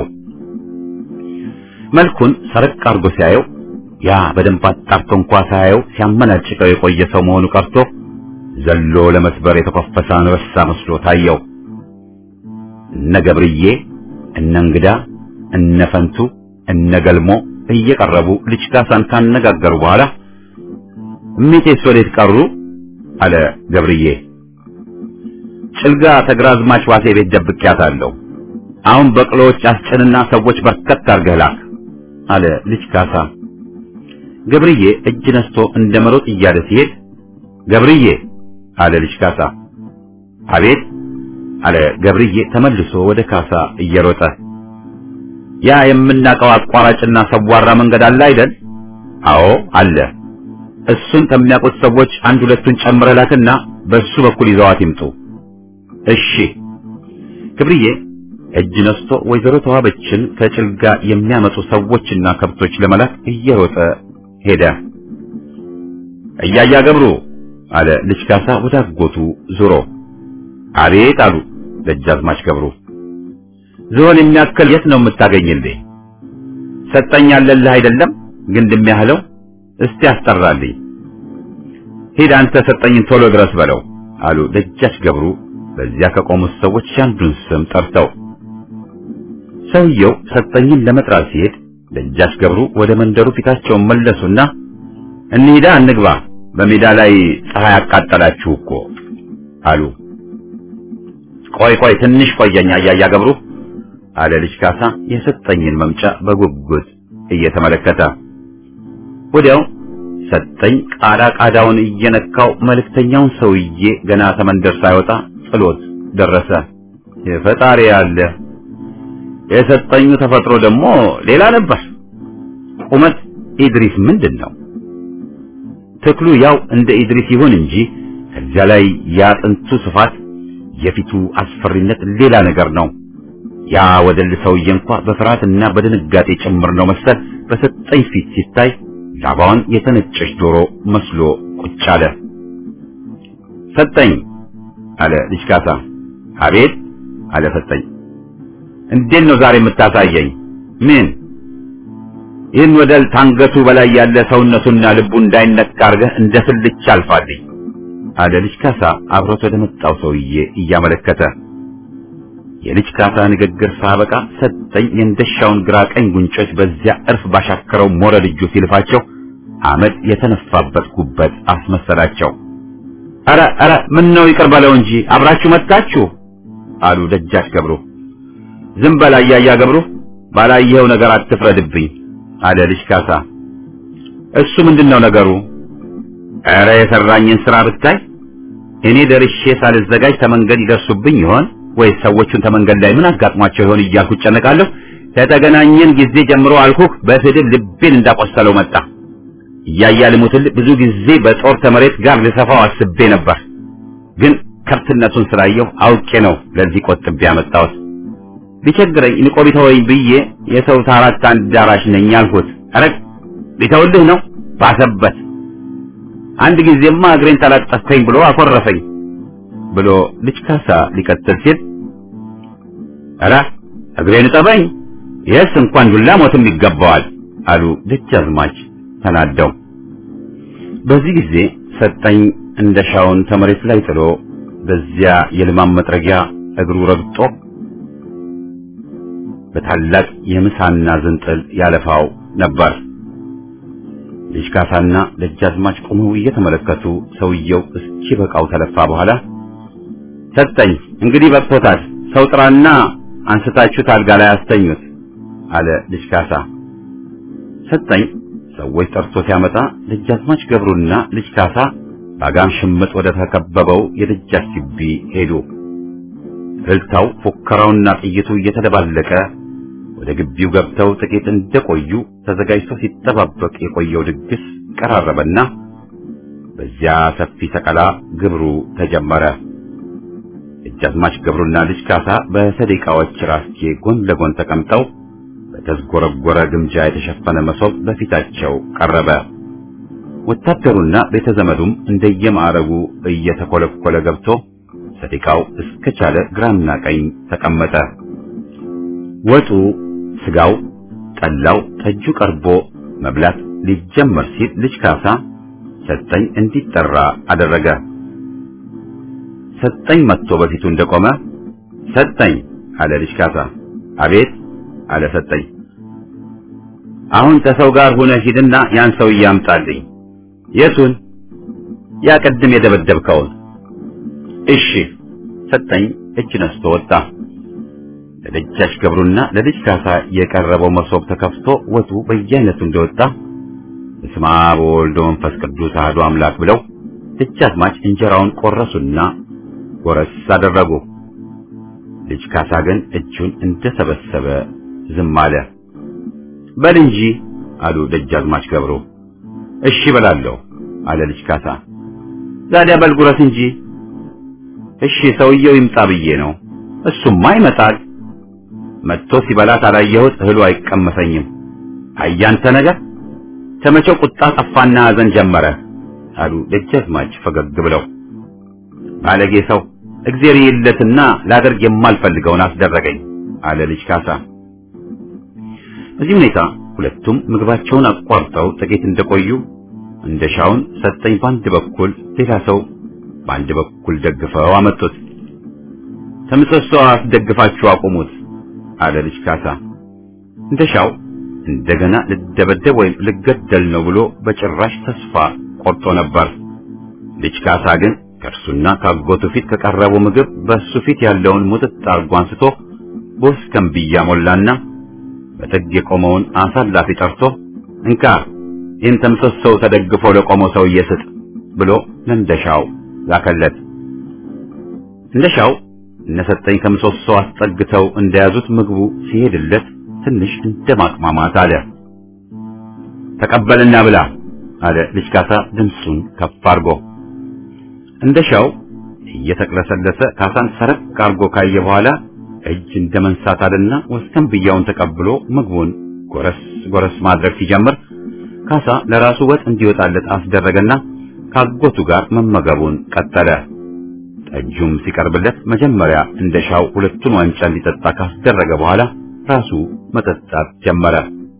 መልኩን ሰረቅ አድርጎ ሲያየው ያ በደንብ አጣርቶ እንኳ ሳያየው ሲያመናጭቀው የቆየ ሰው መሆኑ ቀርቶ ዘሎ ለመስበር የተኮፈሰ አንበሳ መስሎ ታየው። እነ ገብርዬ፣ እነ እንግዳ፣ እነ ፈንቱ፣ እነ ገልሞ እየቀረቡ ልጅ ካሳን ካነጋገሩ በኋላ እሜቴስ ወዴት ቀሩ? አለ ገብርዬ። ጭልጋ ተግራዝማች ዋሴ ቤት ደብቄያታለሁ። አሁን በቅሎዎች አስጭንና ሰዎች በርከት አድርገህ ላክ አለ ልጅ ካሳ። ገብርዬ እጅ ነስቶ እንደ መሮጥ እያለ ሲሄድ ገብርዬ አለ ልጅ ካሳ። አቤት አለ ገብርዬ ተመልሶ ወደ ካሳ እየሮጠ ያ የምናውቀው አቋራጭና ሰዋራ መንገድ አለ አይደል? አዎ አለ። እሱን ከሚያውቁት ሰዎች አንድ ሁለቱን ጨምረህ ላክና በሱ በኩል ይዘዋት ይምጡ። እሺ። ገብርዬ እጅ ነስቶ ወይዘሮ ተዋበችን ከጭልጋ የሚያመጡ ሰዎችና ከብቶች ለመላክ እየሮጠ ሄደ። እያያ ገብሩ አለ ልጅ ካሳ ወደ አጎቱ ዙሮ። አቤት አሉ ደጃዝማች ገብሩ። ዝሆን የሚያክል የት ነው የምታገኝልኝ? ሰጠኝ ያለልህ አይደለም ግንድ የሚያህለው እስቲ አስጠራልኝ። ሂድ አንተ ሰጠኝን ቶሎ ድረስ በለው አሉ ደጃች ገብሩ በዚያ ከቆሙት ሰዎች አንዱን ስም ጠርተው። ሰውየው ሰጠኝን ለመጥራት ሲሄድ ደጃች ገብሩ ወደ መንደሩ ፊታቸውን መለሱና እንሂዳ እንግባ፣ በሜዳ ላይ ፀሐይ አቃጠላችሁ እኮ አሉ። ቆይ ቆይ ትንሽ ቆየኛ እያያ ገብሩ አለ ልጅ ካሳ የሰጠኝን መምጫ በጉጉት እየተመለከተ። ወዲያው ሰጠኝ ቃዳ ቃዳውን እየነካው መልእክተኛውን ሰውዬ ገና ተመንደር ሳይወጣ ጥሎት ደረሰ። የፈጣሪ ያለ የሰጠኙ ተፈጥሮ ደግሞ ሌላ ነበር። ቁመት ኢድሪስ ምንድን ነው? ትክሉ ያው እንደ ኢድሪስ ይሁን እንጂ ከዚያ ላይ ያጥንቱ ስፋት፣ የፊቱ አስፈሪነት ሌላ ነገር ነው። ያ ወደል ሰውዬ እንኳ በፍርሃትና በድንጋጤ ጭምር ነው መሰል በሰጠኝ ፊት ሲታይ ላባዋን የተነጨች ዶሮ መስሎ ቁጭ አለ። ሰጠኝ አለ ልጅ ካሳ። አቤት አለ ሰጠኝ። እንዴት ነው ዛሬ የምታሳየኝ? ምን? ይህን ወደል ታንገቱ በላይ ያለ ሰውነቱና ልቡ እንዳይነካ አድርገህ እንደ ስልቻ አልፋልኝ አለ ልጅ ካሳ አብሮት ወደ መጣው ሰውዬ እያመለከተ። የልጅ ካሳ ንግግር ሳበቃ ሰጠኝ የእንደሻውን ግራ ቀኝ ጉንጮች በዚያ እርፍ ባሻከረው ሞረድ እጁ ሲልፋቸው አመድ የተነፋበት ጉበት አስመሰላቸው። ኧረ ኧረ ምን ነው ይቅር በለው እንጂ አብራችሁ መጣችሁ አሉ ደጃች ገብሩ። ዝም በል አያያ ገብሩ፣ ባላየኸው ነገር አትፍረድብኝ አለ ልጅ ካሳ። እሱ ምንድነው ነገሩ? ኧረ የሰራኝን ስራ ብታይ እኔ ደርሼ ሳልዘጋጅ ተመንገድ ይደርሱብኝ ይሆን ወይስ ሰዎቹን ተመንገድ ላይ ምን አጋጥሟቸው ይሆን እያልኩ እጨነቃለሁ። ከተገናኘን ጊዜ ጀምሮ አልኩህ በስድብ ልቤን እንዳቆሰለው መጣ። እያያ ልሙትልህ ብዙ ጊዜ በጦር ተመሬት ጋር ልሰፋው አስቤ ነበር፣ ግን ከብትነቱን ስላየሁ አውቄ ነው ለዚህ ቆጥቤ ያመጣሁት። ቢቸግረኝ ንቆ ቢተወኝ ብዬ የሰው ታራት አዳራሽ ነኝ አልኩት። ኧረ ቢተውልህ ነው ባሰበት። አንድ ጊዜማ እግሬን ተላጠፍከኝ ብሎ አኮረፈኝ ብሎ ልጅ ካሳ ሊቀጥል ሲል ኧረ እግሬን ጠበኝ ይህስ እንኳን ዱላ ሞትም ይገባዋል አሉ ደጃዝማች ተናደው። በዚህ ጊዜ ሰጠኝ እንደሻውን ተመሬት ላይ ጥሎ በዚያ የልማም መጥረጊያ እግሩ ረግጦ በታላቅ የምሳና ዝንጥል ያለፋው ነበር። ልጅ ካሳና ደጃዝማች ቆመው እየተመለከቱ ሰውየው እስኪ በቃው ተለፋ በኋላ ሰጠኝ እንግዲህ በቅቶታል፣ ሰው ጥራና አንስታችሁት አልጋ ላይ አስተኙት አለ ልጅ ካሳ። ሰጠኝ ሰዎች ጠርቶ ሲያመጣ ደጃዝማች ገብሩና ልጅ ካሳ በአጋም ሽምጥ ወደ ተከበበው የደጃች ግቢ ሄዱ። እልልታው፣ ፉከራውና ጥይቱ እየተደባለቀ ወደ ግቢው ገብተው ጥቂት እንደቆዩ ተዘጋጅቶ ሲጠባበቅ የቆየው ድግስ ቀራረበና በዚያ ሰፊ ሰቀላ ግብሩ ተጀመረ። ደጃዝማች ገብሩና ልጅ ካሳ በሰደቃዎች ራስጌ ጎን ለጎን ተቀምጠው በተዝጎረጎረ ግምጃ የተሸፈነ መሶብ በፊታቸው ቀረበ። ወታደሩና ቤተ ዘመዱም እንደየማዕረጉ እየተኮለኮለ ገብቶ ሰደቃው እስከቻለ ግራና ቀኝ ተቀመጠ። ወጡ፣ ስጋው፣ ጠላው፣ ጠጁ ቀርቦ መብላት ሊጀመር ሲል ልጅ ካሳ ሰጠኝ እንዲጠራ አደረገ። ሰጠኝ መጥቶ በፊቱ እንደቆመ ሰጠኝ አለ ልጅ ካሳ። አቤት አለ ሰጠኝ። አሁን ከሰው ጋር ሆነ ሂድና ያን ሰውዬ አምጣልኝ። የቱን? ያ ቅድም የደበደብከውን። እሺ ሰጠኝ እጅ ነስቶ ወጣ። ለደጃች ገብሩና ለልጅ ካሳ የቀረበው መሶብ ተከፍቶ ወጡ በየአይነቱ እንደወጣ በስመ አብ ወወልድ ወመንፈስ ቅዱስ አሐዱ አምላክ ብለው ደጃዝማች እንጀራውን ቆረሱና ጎረስ አደረጉ። ልጅ ካሳ ግን እጁን እንደሰበሰበ ዝም አለ። በል እንጂ አሉ ደጃዝማች ገብሩ። እሺ በላለሁ አለ ልጅ ካሳ። ዛዲያ በል ጉረስ እንጂ። እሺ ሰውየው ይምጣ ብዬ ነው። እሱማ ይመጣል። መጥቶ ሲበላት አላየሁት፣ እህሉ አይቀመሰኝም። አያንተ ነገር ከመቼው ቁጣ ጠፋና ሐዘን ጀመረ አሉ ደጃዝማች ፈገግ ብለው። ባለጌ ሰው እግዜር ይለትና ላደርግ የማልፈልገውን አስደረገኝ አለ ልጅ ካሳ። በዚህ ሁኔታ ሁለቱም ምግባቸውን አቋርጠው ጥቂት እንደቆዩ እንደሻውን ሰጠኝ በአንድ በኩል ሌላ ሰው በአንድ በኩል ደግፈው አመጡት። ከምሰሶ አስደግፋችሁ አቁሙት አለ ልጅ ካሳ። እንደሻው እንደገና ልደበደብ ወይም ልገደል ነው ብሎ በጭራሽ ተስፋ ቆርጦ ነበር። ልጅ ካሳ ግን ከእርሱና ካጎቱ ፊት ከቀረበው ምግብ በእሱ ፊት ያለውን ሙጥጥ አርጎ አንስቶ በወስከንብያ ሞላና በጥግ የቆመውን አሳላፊ ጠርቶ እንካ ይህን ተምሰሶው ተደግፎ ለቆመው ሰውዬ ስጥ ብሎ ለእንደሻው ላከለት። እንደሻው እነሰጠኝ ከምሰሶ አስጠግተው እንደያዙት ምግቡ ሲሄድለት ትንሽ እንደማቅማማት አለ። ተቀበልና ብላ አለ ልጅ ካሳ ድምፁን ከፍ አርጎ። እንደሻው እየተቅለሰለሰ ካሳን ሰረቅ አርጎ ካየ በኋላ እጅ እንደ መንሳት አለና ወስከንብያውን ተቀብሎ ምግቡን ጎረስ ጎረስ ማድረግ ሲጀምር ካሳ ለራሱ ወጥ እንዲወጣለት አስደረገና ካጎቱ ጋር መመገቡን ቀጠለ። ጠጁም ሲቀርብለት መጀመሪያ እንደሻው ሁለቱን ዋንጫ እንዲጠጣ ካስደረገ በኋላ ራሱ መጠጣት ጀመረ።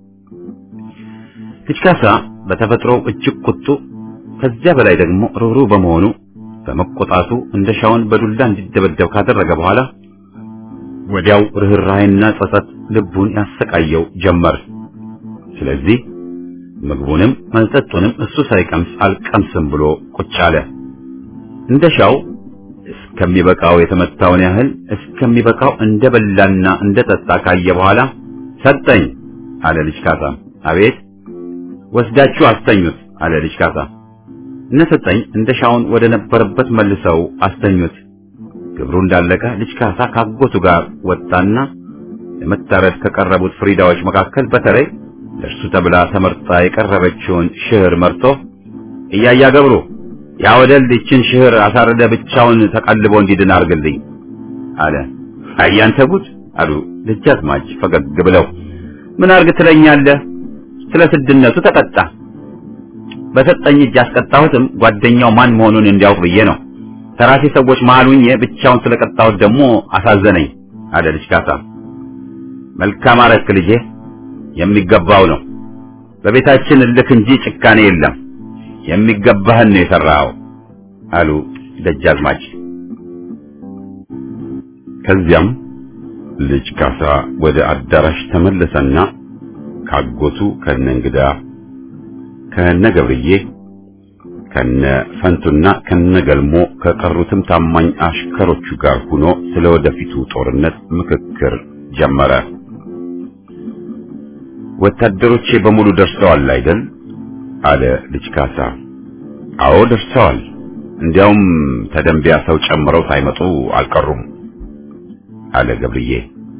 ልጅ ካሳ በተፈጥሮው እጅግ ቁጡ፣ ከዚያ በላይ ደግሞ ሩህሩህ በመሆኑ በመቆጣቱ እንደሻውን በዱላ እንዲደበደብ ካደረገ በኋላ ወዲያው ርኅራኄና ጸጸት ልቡን ያሰቃየው ጀመር። ስለዚህ ምግቡንም መጠጡንም እሱ ሳይቀምስ አልቀምስም ብሎ ቁጭ አለ። እንደሻው እስከሚበቃው የተመታውን ያህል እስከሚበቃው እንደበላና እንደጠጣ ካየ በኋላ ሰጠኝ አለ ልጅ ካሳ። አቤት ወስዳችሁ አስተኙት አለ ልጅ ካሳ። እነ ሰጠኝ እንደ ሻውን ወደ ነበረበት መልሰው አስተኙት። ግብሩ እንዳለቀ ልጅ ካሳ ካጎቱ ጋር ወጣና ለመታረድ ከቀረቡት ፍሪዳዎች መካከል በተለይ ለእርሱ ተብላ ተመርጣ የቀረበችውን ሽህር መርቶ እያያ ገብሩ ያ ወደል ይችን ሽህር አሳረደ ብቻውን ተቀልቦ እንዲድን አርግልኝ አለ። አያንተ ጉድ አሉ ደጃዝማች ፈገግ ብለው። ምን አርግ ትለኛለህ? ስለ ስድነቱ ተቀጣ። በሰጠኝ እጅ ያስቀጣሁትም ጓደኛው ማን መሆኑን እንዲያውቅ ብዬ ነው። ተራሴ ሰዎች መሃል ሁኜ ብቻውን ስለቀጣሁት ደግሞ አሳዘነኝ አለ ልጅ ካሳ። መልካም አረክ ልጄ፣ የሚገባው ነው። በቤታችን እልክ እንጂ ጭካኔ የለም። የሚገባህን ነው የሰራኸው አሉ ደጃዝማች። ከዚያም ልጅ ካሳ ወደ አዳራሽ ተመለሰና ካጎቱ ከነ እንግዳ ከነ ገብርዬ ከነ ፈንቱና ከነ ገልሞ ከቀሩትም ታማኝ አሽከሮቹ ጋር ሆኖ ስለ ወደፊቱ ጦርነት ምክክር ጀመረ። ወታደሮቼ በሙሉ ደርሰዋል አይደል? አለ ልጅ ካሳ። አዎ ደርሰዋል። እንዲያውም ተደንቢያ ሰው ጨምረው ሳይመጡ አልቀሩም አለ ገብርዬ።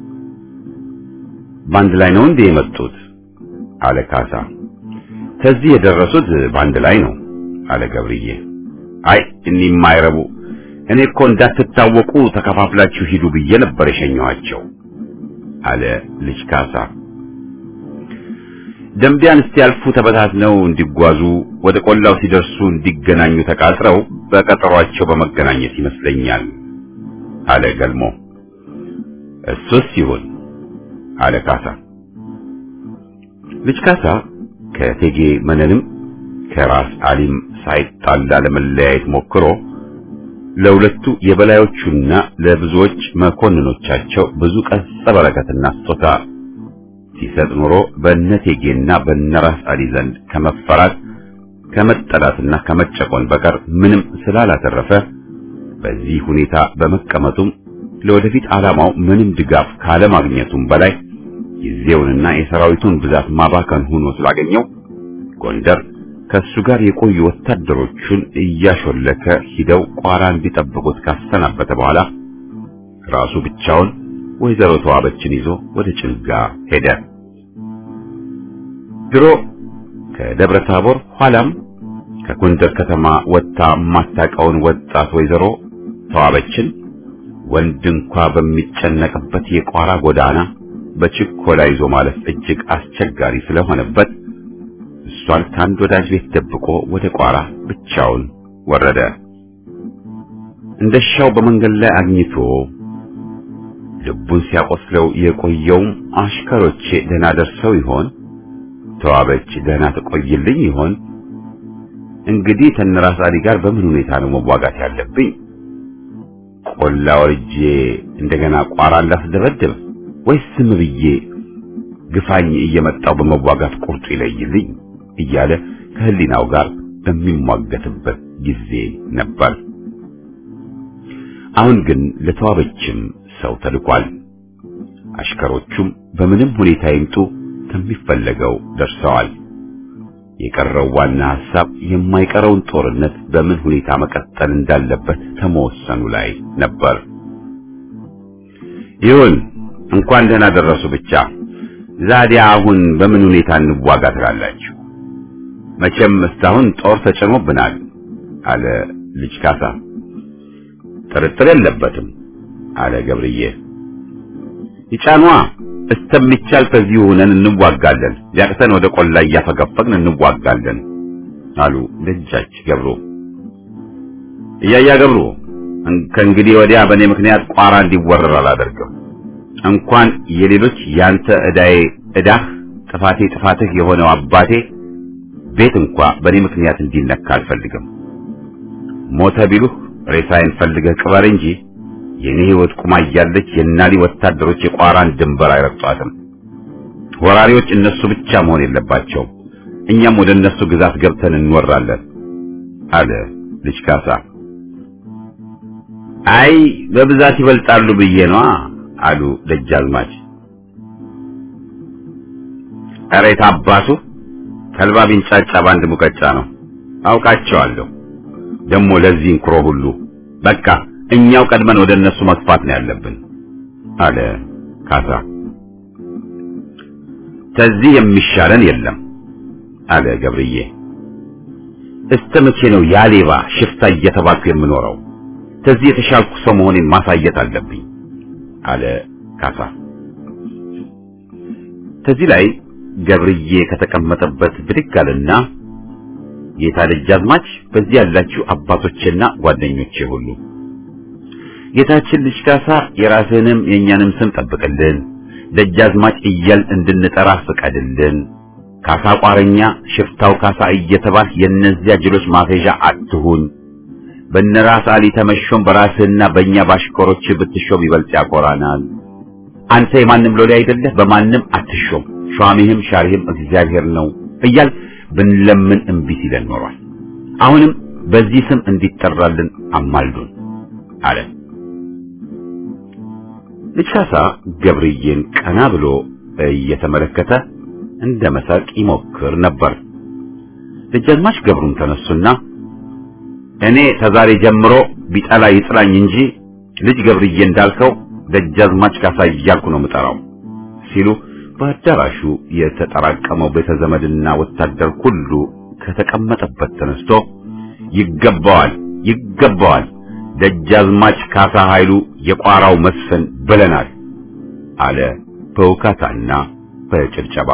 በአንድ ላይ ነው እንዴ የመጡት? አለ ካሳ። ከዚህ የደረሱት በአንድ ላይ ነው አለ ገብርዬ። አይ እኒህ የማይረቡ እኔ እኮ እንዳትታወቁ ተከፋፍላችሁ ሂዱ ብዬ ነበር የሸኘኋቸው አለ ልጅ ካሳ። ደንቢያን እስቲያልፉ ተበታትነው እንዲጓዙ ወደ ቆላው ሲደርሱ እንዲገናኙ ተቃጥረው በቀጠሯቸው በመገናኘት ይመስለኛል አለ ገልሞ። እሱስ ይሁን አለ ካሳ። ልጅ ካሳ ከቴጌ መነንም ከራስ አሊም ሳይጣላ ለመለያየት ሞክሮ ለሁለቱ የበላዮቹና ለብዙዎች መኮንኖቻቸው ብዙ ቀጸ በረከትና ስጦታ ሲሰጥ ኖሮ በነቴጌና በነራስ አሊ ዘንድ ከመፈራት ከመጠላትና ከመጨቆን በቀር ምንም ስላላተረፈ በዚህ ሁኔታ በመቀመጡም ለወደፊት ዓላማው ምንም ድጋፍ ካለማግኘቱም በላይ ጊዜውንና የሰራዊቱን ብዛት ማባከን ሆኖ ስላገኘው ጎንደር ከሱ ጋር የቆዩ ወታደሮቹን እያሾለከ ሂደው ቋራ እንዲጠብቁት ካሰናበተ በኋላ ራሱ ብቻውን ወይዘሮ ተዋበችን ይዞ ወደ ጭልጋ ሄደ። ድሮ ከደብረ ታቦር ኋላም ከጎንደር ከተማ ወጥታ የማታውቀውን ወጣት ወይዘሮ ተዋበችን ወንድ እንኳ በሚጨነቅበት የቋራ ጎዳና በችኮላ ይዞ ማለፍ እጅግ አስቸጋሪ ስለሆነበት እሷን ከአንድ ወዳጅ ቤት ደብቆ ወደ ቋራ ብቻውን ወረደ። እንደሻው በመንገድ ላይ አግኝቶ ልቡን ሲያቆስለው የቆየውም አሽከሮቼ ደህና ደርሰው ይሆን? ተዋበች ደህና ትቆይልኝ ይሆን? እንግዲህ ተነራስ አሊ ጋር በምን ሁኔታ ነው መዋጋት ያለብኝ? ቆላ ወርጄ እንደገና ቋራ ላስደበድብ ወይስ ዝም ብዬ ግፋኝ እየመጣው በመዋጋት ቁርጡ ይለይልኝ እያለ ከህሊናው ጋር በሚሟገትበት ጊዜ ነበር። አሁን ግን ለተዋበችም ሰው ተልኳል። አሽከሮቹም በምንም ሁኔታ ይምጡ ከሚፈለገው ደርሰዋል። የቀረው ዋና ሐሳብ የማይቀረውን ጦርነት በምን ሁኔታ መቀጠል እንዳለበት ከመወሰኑ ላይ ነበር። ይሁን እንኳን ደህና ደረሱ ብቻ። ዛዲያ አሁን በምን ሁኔታ እንዋጋ ትላላችሁ? መቼም እስካሁን ጦር ተጭኖብናል አለ ልጅ ካሳ። ጥርጥር የለበትም አለ ገብርዬ። ይጫኗ እስተሚቻል ከዚሁ ሆነን እንዋጋለን፣ ሊያቅተን ወደ ቆላ እያፈገፈግን እንዋጋለን አሉ ደጃች ገብሩ። እያያ ገብሩ ከእንግዲህ ወዲያ በእኔ ምክንያት ቋራ እንዲወረር አላደርግም። እንኳን የሌሎች ያንተ ዕዳዬ ዕዳህ ጥፋቴ ጥፋትህ የሆነው አባቴ ቤት እንኳ በእኔ ምክንያት እንዲነካ አልፈልግም። ሞተ ቢሉህ ሬሳዬን ፈልገህ ቅበር እንጂ የኔ ሕይወት ቁማ እያለች የናሊ ወታደሮች የቋራን ድንበር አይረግጧትም። ወራሪዎች እነሱ ብቻ መሆን የለባቸውም። እኛም ወደ እነሱ ግዛት ገብተን እንወራለን አለ ልጅ ካሳ። አይ በብዛት ይበልጣሉ ብዬ ነዋ አሉ ደጃዝማች። ኧረ የት አባቱ ተልባ ቢንጫጫ በአንድ ሙቀጫ ነው። አውቃቸዋለሁ። ደግሞ ለዚህ እንኩሮ ሁሉ በቃ እኛው ቀድመን ወደ እነሱ መግፋት ነው ያለብን አለ ካሳ። ከዚህ የሚሻለን የለም አለ ገብርዬ። እስከ መቼ ነው ያሌባ ሽፍታ እየተባልኩ የምኖረው? ከዚህ የተሻልኩ ሰው መሆኔን ማሳየት አለብኝ አለ ካሳ። ከዚህ ላይ ገብርዬ ከተቀመጠበት ብድግ አለና ጌታ ደጃዝማች፣ በዚህ ያላችሁ አባቶቼና ጓደኞቼ ሁሉ ጌታችን ልጅ ካሳ የራስህንም የእኛንም ስም ጠብቅልን፣ ደጃዝማች እያል እንድንጠራ ፍቀድልን። ካሳ ቋረኛ፣ ሽፍታው ካሳ እየተባል የእነዚያ ጅሎች ማፌዣ አትሁን። በነራስ አሊ ተመሾም በራስህና በእኛ ባሽከሮች ብትሾም ይበልጥ ያኮራናል። አንተ የማንም ሎሌ አይደለህ፣ በማንም አትሾም፣ ሿሚህም ሻሪህም እግዚአብሔር ነው እያል ብንለምን እምቢ ሲለን ኖሯል። አሁንም በዚህ ስም እንዲጠራልን አማልዱን አለ። ልጅ ካሳ ገብርዬን ቀና ብሎ እየተመለከተ እንደ መሳቅ ይሞክር ነበር። ደጃዝማች ገብሩም ተነሱና እኔ ተዛሬ ጀምሮ ቢጠላ ይጥላኝ እንጂ ልጅ ገብርዬ እንዳልከው ደጃዝማች ካሳ እያልኩ ነው የምጠራው ሲሉ በአዳራሹ የተጠራቀመው ቤተ ዘመድና ወታደር ሁሉ ከተቀመጠበት ተነስቶ ይገባዋል፣ ይገባዋል ደጃዝማች ካሳ ኃይሉ የቋራው መስፍን ብለናል አለ በውካታና በጭብጨባ።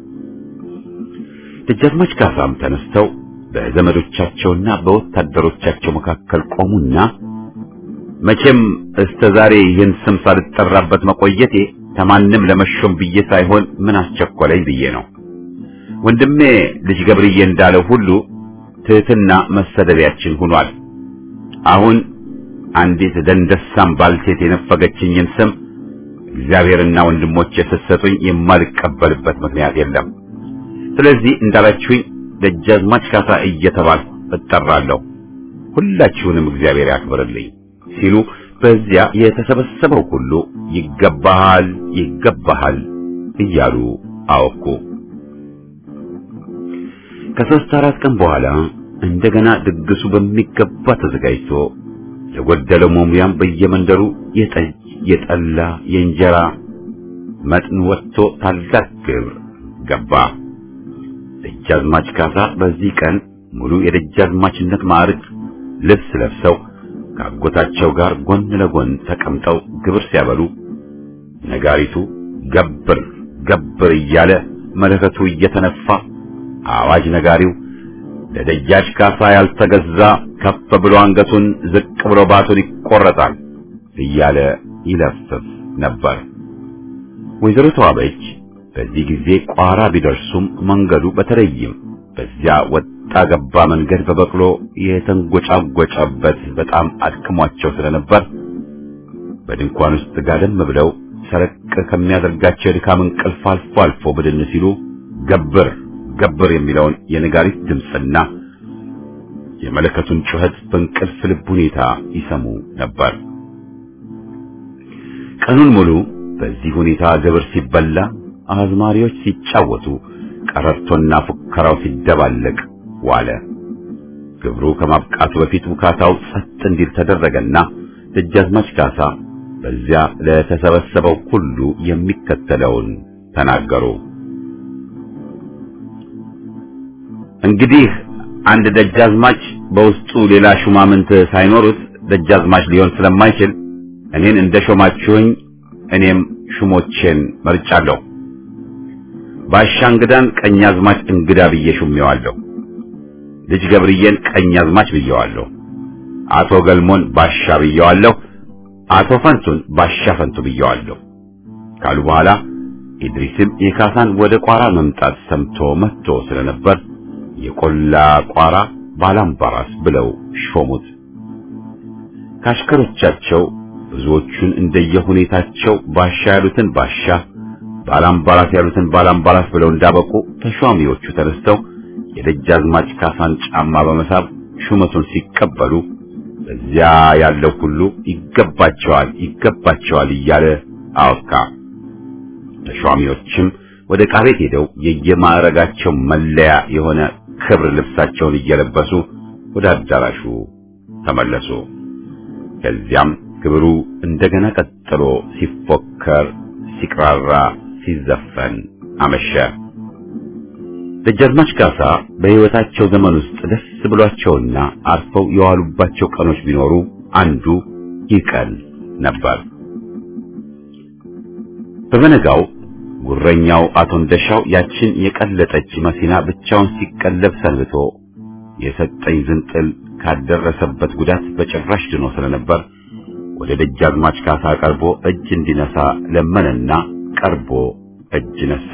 ደጃዝማች ካሳም ተነስተው በዘመዶቻቸውና በወታደሮቻቸው መካከል ቆሙና መቼም እስከ ዛሬ ይህን ስም ሳልጠራበት መቆየቴ ከማንም ለመሾም ብዬ ሳይሆን ምን አስቸኮለኝ ብዬ ነው። ወንድሜ ልጅ ገብርዬ እንዳለው ሁሉ ትህትና መሰደቢያችን ሆኗል። አሁን አንዲት ደንደሳም ባልቴት የነፈገችኝን ስም እግዚአብሔርና ወንድሞቼ ስትሰጡኝ የማልቀበልበት ምክንያት የለም። ስለዚህ እንዳላችሁኝ ደጃዝማች ካሳ እየተባልኩ እጠራለሁ። ሁላችሁንም እግዚአብሔር ያክብርልኝ ሲሉ በዚያ የተሰበሰበው ሁሉ ይገባሃል፣ ይገባሃል እያሉ አወኩ። ከሦስት አራት ቀን በኋላ እንደገና ድግሱ በሚገባ ተዘጋጅቶ የጎደለው መሙያም በየመንደሩ የጠጅ፣ የጠላ፣ የእንጀራ መጥን ወጥቶ ታላቅ ግብር ገባ። ደጃዝማች ካሳ በዚህ ቀን ሙሉ የደጃዝማችነት ማዕረግ ልብስ ለብሰው ከአጎታቸው ጋር ጎን ለጎን ተቀምጠው ግብር ሲያበሉ ነጋሪቱ ገብር ገብር እያለ መለከቱ እየተነፋ አዋጅ ነጋሪው ለደጃች ካሳ ያልተገዛ ከፍ ብሎ አንገቱን ዝቅ ብሎ ባቱን ይቆረጣል እያለ ይለፍፍ ነበር። ወይዘሮ ተዋበች በዚህ ጊዜ ቋራ ቢደርሱም መንገዱ በተለይም በዚያ ወጣ ገባ መንገድ በበቅሎ የተንጎጫጎጨበት በጣም አድክሟቸው ስለነበር በድንኳን ውስጥ ጋደም ብለው ሰረቅ ከሚያደርጋቸው የድካም እንቅልፍ አልፎ አልፎ ብድን ሲሉ ገብር ገብር የሚለውን የነጋሪት ድምፅና የመለከቱን ጩኸት በእንቅልፍ ልብ ሁኔታ ይሰሙ ነበር። ቀኑን ሙሉ በዚህ ሁኔታ ግብር ሲበላ፣ አዝማሪዎች ሲጫወቱ፣ ቀረርቶና ፉከራው ሲደባለቅ ዋለ። ግብሩ ከማብቃቱ በፊት ውካታው ጸጥ እንዲል ተደረገና ደጃዝማች ካሳ በዚያ ለተሰበሰበው ሁሉ የሚከተለውን ተናገሩ። እንግዲህ አንድ ደጃዝማች በውስጡ ሌላ ሹማምንት ሳይኖሩት ደጃዝማች ሊሆን ስለማይችል እኔን እንደ ሾማችሁኝ እኔም ሹሞቼን መርጫለሁ። ባሻ እንግዳን ቀኛዝማች እንግዳ ብዬ ሹሜዋለሁ። ልጅ ገብርዬን ቀኛዝማች ብየዋለሁ። አቶ ገልሞን ባሻ ብየዋለሁ። አቶ ፈንቱን ባሻ ፈንቱ ብየዋለሁ ካሉ በኋላ ኢድሪስም የካሳን ወደ ቋራ መምጣት ሰምቶ መጥቶ ስለነበር የቆላ ቋራ ባላምባራስ ብለው ሾሙት። ካሽከሮቻቸው ብዙዎቹን እንደየሁኔታቸው ባሻ ያሉትን ባሻ፣ ባላምባራስ ያሉትን ባላምባራስ ብለው እንዳበቁ ተሿሚዎቹ ተነስተው የደጃዝማች ካሳን ጫማ በመሳብ ሹመቱን ሲቀበሉ እዚያ ያለው ሁሉ ይገባቸዋል ይገባቸዋል እያለ አወካ። ተሿሚዎችም ወደ ዕቃ ቤት ሄደው የየማዕረጋቸው መለያ የሆነ ክብር ልብሳቸውን እየለበሱ ወደ አዳራሹ ተመለሱ። ከዚያም ክብሩ እንደገና ቀጥሎ ሲፎከር፣ ሲቅራራ፣ ሲዘፈን አመሸ። ደጃዝማች ካሳ በሕይወታቸው ዘመን ውስጥ ደስ ብሏቸውና አርፈው የዋሉባቸው ቀኖች ቢኖሩ አንዱ ይህ ቀን ነበር። በበነጋው ጉረኛው አቶ እንደሻው ያችን የቀለጠች መኪና ብቻውን ሲቀለብ ሰንብቶ የሰጠኝ ዝንጥል ካደረሰበት ጉዳት በጭራሽ ድኖ ስለነበር ወደ ደጃዝማች ካሳ ቀርቦ እጅ እንዲነሳ ለመነና ቀርቦ እጅ ነሳ።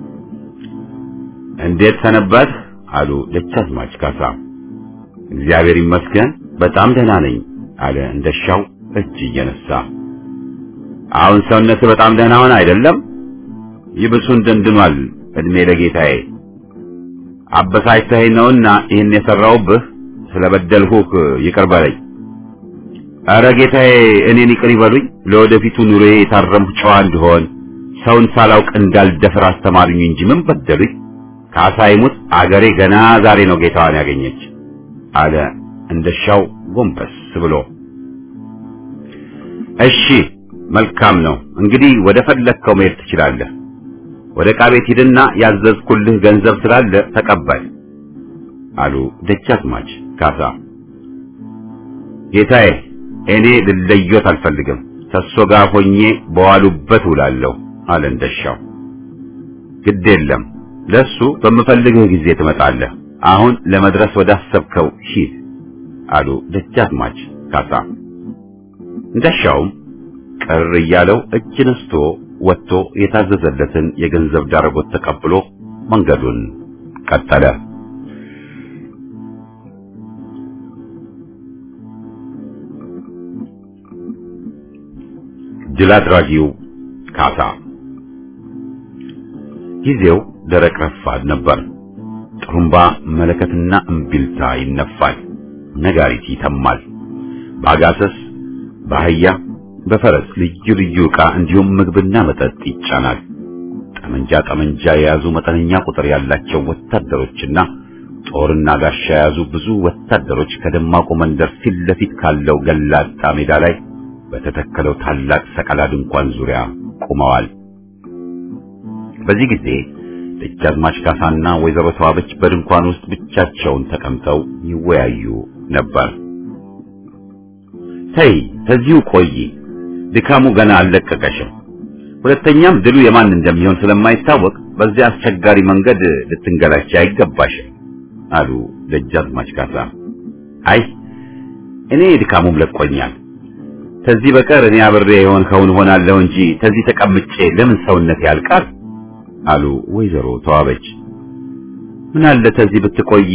እንዴት ሰነበት? አሉ ደጃዝማች ካሳ። እግዚአብሔር ይመስገን በጣም ደህና ነኝ አለ እንደሻው እጅ እየነሳ። አሁን ሰውነት በጣም ደህና ሆነ አይደለም? ይብሱን ደንድኗል። እድሜ ለጌታዬ አበሳጭተኸኝ ነውና ይህን የሰራውብህ ስለበደልሁህ ይቅር በለኝ። ኧረ ጌታዬ እኔን ይቅር ይበሉኝ። ለወደፊቱ ኑሮዬ የታረምሁ ጨዋ እንድሆን ሰውን ሳላውቅ እንዳልደፍር አስተማሩኝ እንጂ ምን በደሉኝ? ካሳ ይሙት አገሬ ገና ዛሬ ነው ጌታዋን ያገኘች አለ እንደሻው ጎንበስ ብሎ። እሺ መልካም ነው እንግዲህ ወደ ፈለግከው መሄድ ትችላለህ። ወደ ዕቃ ቤት ሂድና ያዘዝኩልህ ገንዘብ ስላለ ተቀበል አሉ ደጃዝማች ካሳ። ጌታዬ እኔ ልለዮት አልፈልግም፣ ከእሱ ጋር ሆኜ በዋሉበት ውላለሁ አለ እንደሻው። ግድ የለም ለሱ በምፈልግህ ጊዜ ትመጣለህ። አሁን ለመድረስ ወዳሰብከው ሂድ አሉ ደጃዝማች ካሳ። እንደሻውም ቅር እያለው እጅ ነስቶ ወጥቶ የታዘዘለትን የገንዘብ ዳረጎት ተቀብሎ መንገዱን ቀጠለ። ድል አድራጊው ካሳ ጊዜው ደረቅ ረፋድ ነበር። ጥሩምባ መለከትና እምቢልታ ይነፋል፣ ነጋሪት ይተማል። በአጋሰስ በአህያ በፈረስ ልዩ ልዩ ዕቃ እንዲሁም ምግብና መጠጥ ይጫናል። ጠመንጃ ጠመንጃ የያዙ መጠነኛ ቁጥር ያላቸው ወታደሮችና ጦርና ጋሻ የያዙ ብዙ ወታደሮች ከደማቁ መንደር ፊት ለፊት ካለው ገላጣ ሜዳ ላይ በተተከለው ታላቅ ሰቀላ ድንኳን ዙሪያ ቆመዋል። በዚህ ጊዜ ደጃዝማች ካሳና ወይዘሮ ተዋበች በድንኳን ውስጥ ብቻቸውን ተቀምጠው ይወያዩ ነበር። ተይ ከዚሁ ቆይ፣ ድካሙ ገና አልለቀቀሽም። ሁለተኛም ድሉ የማን እንደሚሆን ስለማይታወቅ በዚያ አስቸጋሪ መንገድ ልትንገላች አይገባሽም አሉ ደጃዝማች ካሳ። አይ እኔ ድካሙም ለቆኛል። ከዚህ በቀር እኔ አብሬ የሆንከውን ሆናለሁ እንጂ ከዚህ ተቀምጬ ለምን ሰውነት ያልቃል አሉ ወይዘሮ ተዋበች። ምን አለ ከዚህ ብትቆይ፣